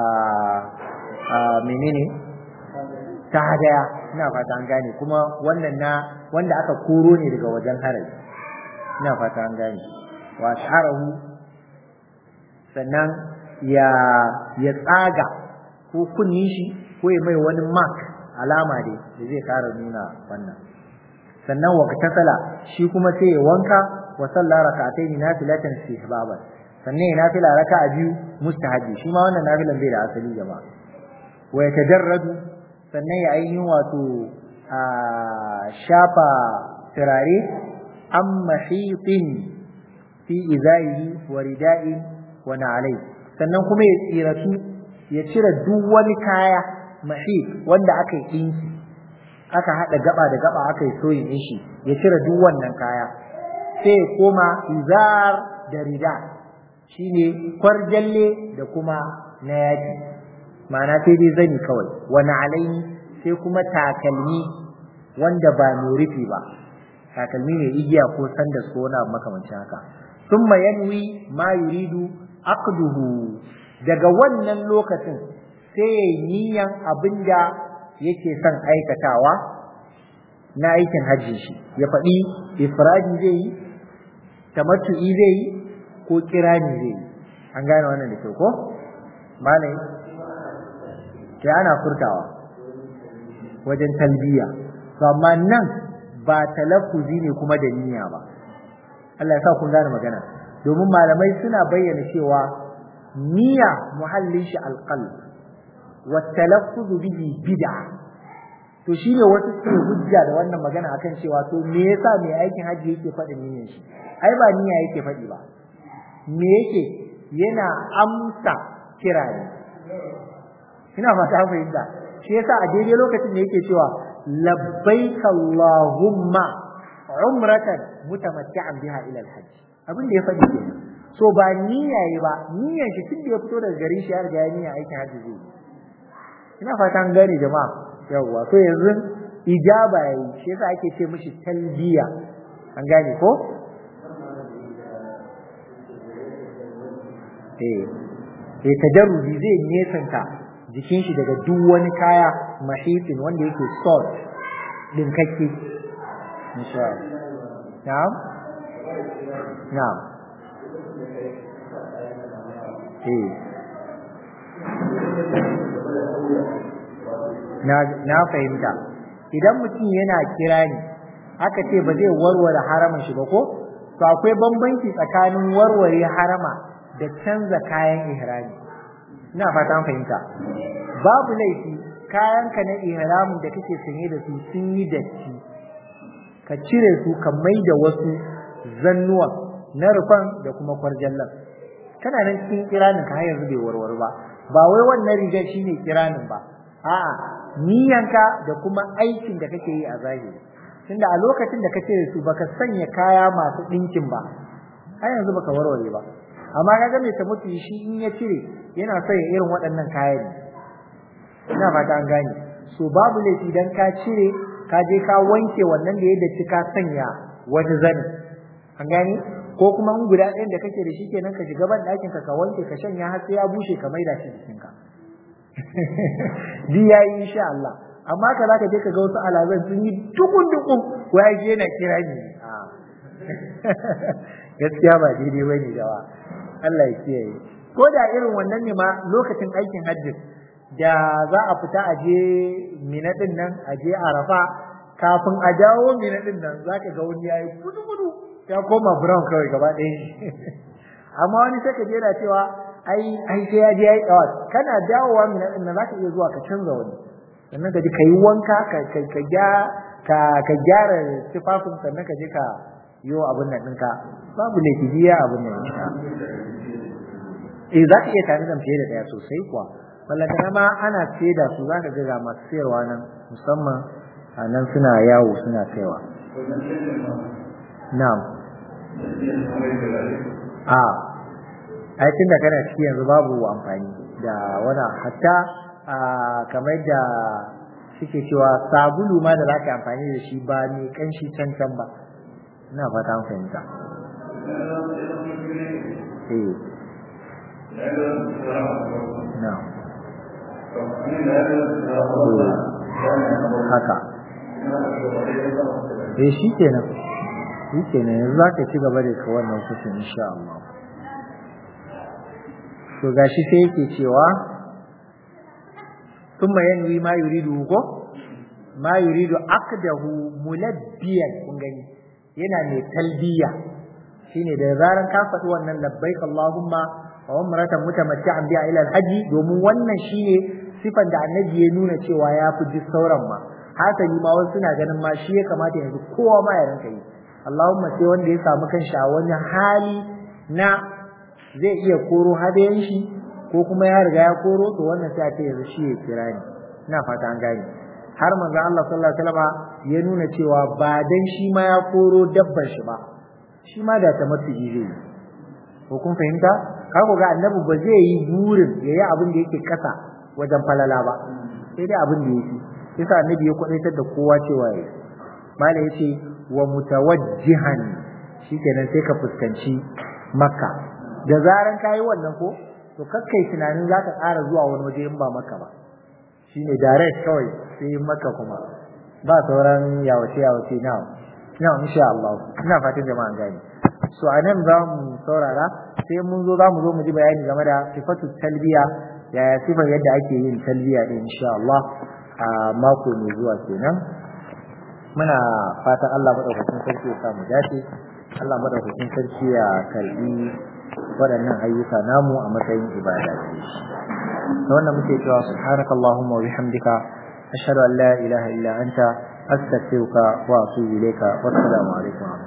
a menene ta hadaya ina fata an gane kuma wannan na wanda aka koro ne daga wajen harai ina fata an gane wa sharahu sannan ya ya tsaga ko kunni shi ko ya mai wani mark alama dai da zai kara nuna wannan sannan wa tasala shi kuma sai ya wanka wa salla rak'atayn nafilatan istihbaban sannan ya nafila raka'a biyu mustahabi shi ma wannan nafilan bai da asali jama'a wa yatajarradu sannan ya ainihin wato a shafa turare an mahitin fi izaihi wa rida'in wa na'alai sannan kuma ya tsiratu ya cire duk wani kaya mahit wanda aka yi ɗinki aka haɗa gaba da gaba aka yi soyin shi ya cire duk wannan kaya sai ya koma izar da rida shine kwarjalle da kuma na yaki ma'ana sai dai zani kawai wani alaini sai kuma takalmi wanda ba mai rufi ba takalmi mai igiya ko sandas ko wani abu makamancin haka thumma yanwi ma yuridu aqduhu daga wannan lokacin sai ya yi niyan abinda yake son aikatawa na aikin hajji shi ya faɗi ifradi zai yi tamattu'i zai yi ko kirani zai yi an gane wannan da kyau ko malai sai ana furtawa wajen talbiya to amma nan ba talaffuzi ne kuma da niyya ba Allah ya sa kun gane magana domin malamai suna bayyana cewa niyya muhallin shi alqalb wa talaffuzu bihi bid'a to shine wasu suke hujja da wannan magana akan cewa to me yasa mai aikin haji yake faɗin niyyar shi ai ba niyya yake faɗi ba me yake yana amsa kira ne ina fata fahimta shi yasa a daidai lokacin da yake cewa labbaik allahumma umratan mutamatti'an biha ila alhajj abin da ya faɗi ke so ba niyya yi ba niyyar shi tun da ya fito daga gari shi ya riga ya niyya aikin hajji zai ina fata an gane jama'a yawwa to yanzu ijaba yayi shi yasa ake ce mishi talbiya an gane ko eh eh tajarrubi zai nesanta jikin shi daga duk wani kaya mahifin wanda yake salt dinkakke insha Allah na'am na'am eh na na fahimta idan mutum yana kirani aka ce ba zai warware haramin shi ba ko to akwai bambanci tsakanin warware harama da canza kayan ihrami ina fata an fahimta babu laifi kayanka na ihramin da kake sanye da su sun yi datti ka cire su ka mai da wasu zannuwa na rufan da kuma kwarjallan kana nan cikin kiranin ka har yanzu bai warware ba ba wai wannan rigar shine kiranin ba a'a niyanka da kuma aikin da kake yi a zahiri tunda a lokacin da ka cire su baka sanya kaya masu ɗinkin ba har yanzu baka warware ba amma kaga mai ta mutu shi in ya cire yana so ya irin waɗannan kayan ina fata an gane so babu laifi dan ka cire ka je ka wanke wannan da ya datti ka sanya wani zani an gane ko kuma in guda ɗayan da kake da shi kenan ka shiga ban ɗakin ka ka wanke ka shanya har sai ya bushe ka maida shi jikinka di yayi insha Allah amma ka zaka je ka ga wasu alazan sun yi dukun dukun wai yana kira ni gaskiya ba daidai bane jawa Allah ya kiyaye ko da irin wannan ne ma lokacin aikin hajji da za a fita a je mina din nan a je arafa kafin a dawo mina din nan zaka ga wani yayi gudu gudu ya koma brown kawai gaba ɗaya amma wani sai ka je yana cewa ai ai sai ya je yayi dawa kana dawowa mina din nan zaka iya zuwa ka canza wani sannan ka ji ka yi wanka ka ka ka ka gyara tufafin sannan ka je ka yi abin nan ɗinka babu laifi biya abin nan insha eh za ka iya tare da fiye da ɗaya sosai kuwa ballantana ma ana saida su zaka ga ga masu sayarwa nan musamman a nan suna yawo suna kaiwa na'am a aikin da kana ciki yanzu babu amfani da wani hatta kamar da suke cewa sabulu ma da zaka amfani da shi ba ne kanshi can can ba ina fata an fahimta eh na'am haka eh shi kenan shi kenan yanzu za ka ci gaba da ka wannan kusur insha Allah to gashi sai yake cewa thumma yanwi ma yuridu ko ma yuridu aqdahu mulabbiyan kun gani yana mai talbiya shine da zaran ka faɗi wannan labbaik Allahumma wa umratan mutamatti'an biha ila al-haji domin wannan shine sifan da annabi ya nuna cewa ya fi duk sauran ma hasali ma wasu suna ganin ma shi ya kamata yanzu kowa ma ya rinka yi Allahumma sai wanda ya samu kanshi a wani hali na zai iya koro hadayen shi ko kuma ya riga ya koro to wannan sai a ce yanzu shi ya kira ni ina fata an gane har manzo Allah sallallahu alaihi wasallam ya nuna cewa ba dan shi ma ya koro dabbar shi ba shi ma da ta mutu zai yi ko kun fahimta kago ga annabi ba zai yi burin yayi abin da yake kasa wajen falala ba sai dai abin da yake yasa annabi ya kwadaitar da kowa cewa yayi malai yace wa mutawajjihan shikenan sai ka fuskanci makka da zaran kayi wannan ko to kakkai tunanin zaka ƙara zuwa wani waje in ba makka ba shine direct kawai sai makka kuma ba sauran yawace yawace na na insha Allah ina fatan jama'an gani so anan za mu saurara sai mun zo za mu zo mu ji bayani game da sifatu talbiya yaya sifar yadda ake yin talbiya din insha Allah a mako mai zuwa kenan muna fatan Allah madaukakin sarki ya samu dace Allah madaukakin sarki ya karbi waɗannan ayyuka namu a matsayin ibada ce da wannan muke cewa subhanakallahumma wa bihamdika ashhadu an la ilaha illa anta astaghfiruka wa atubu ilayka wassalamu alaikum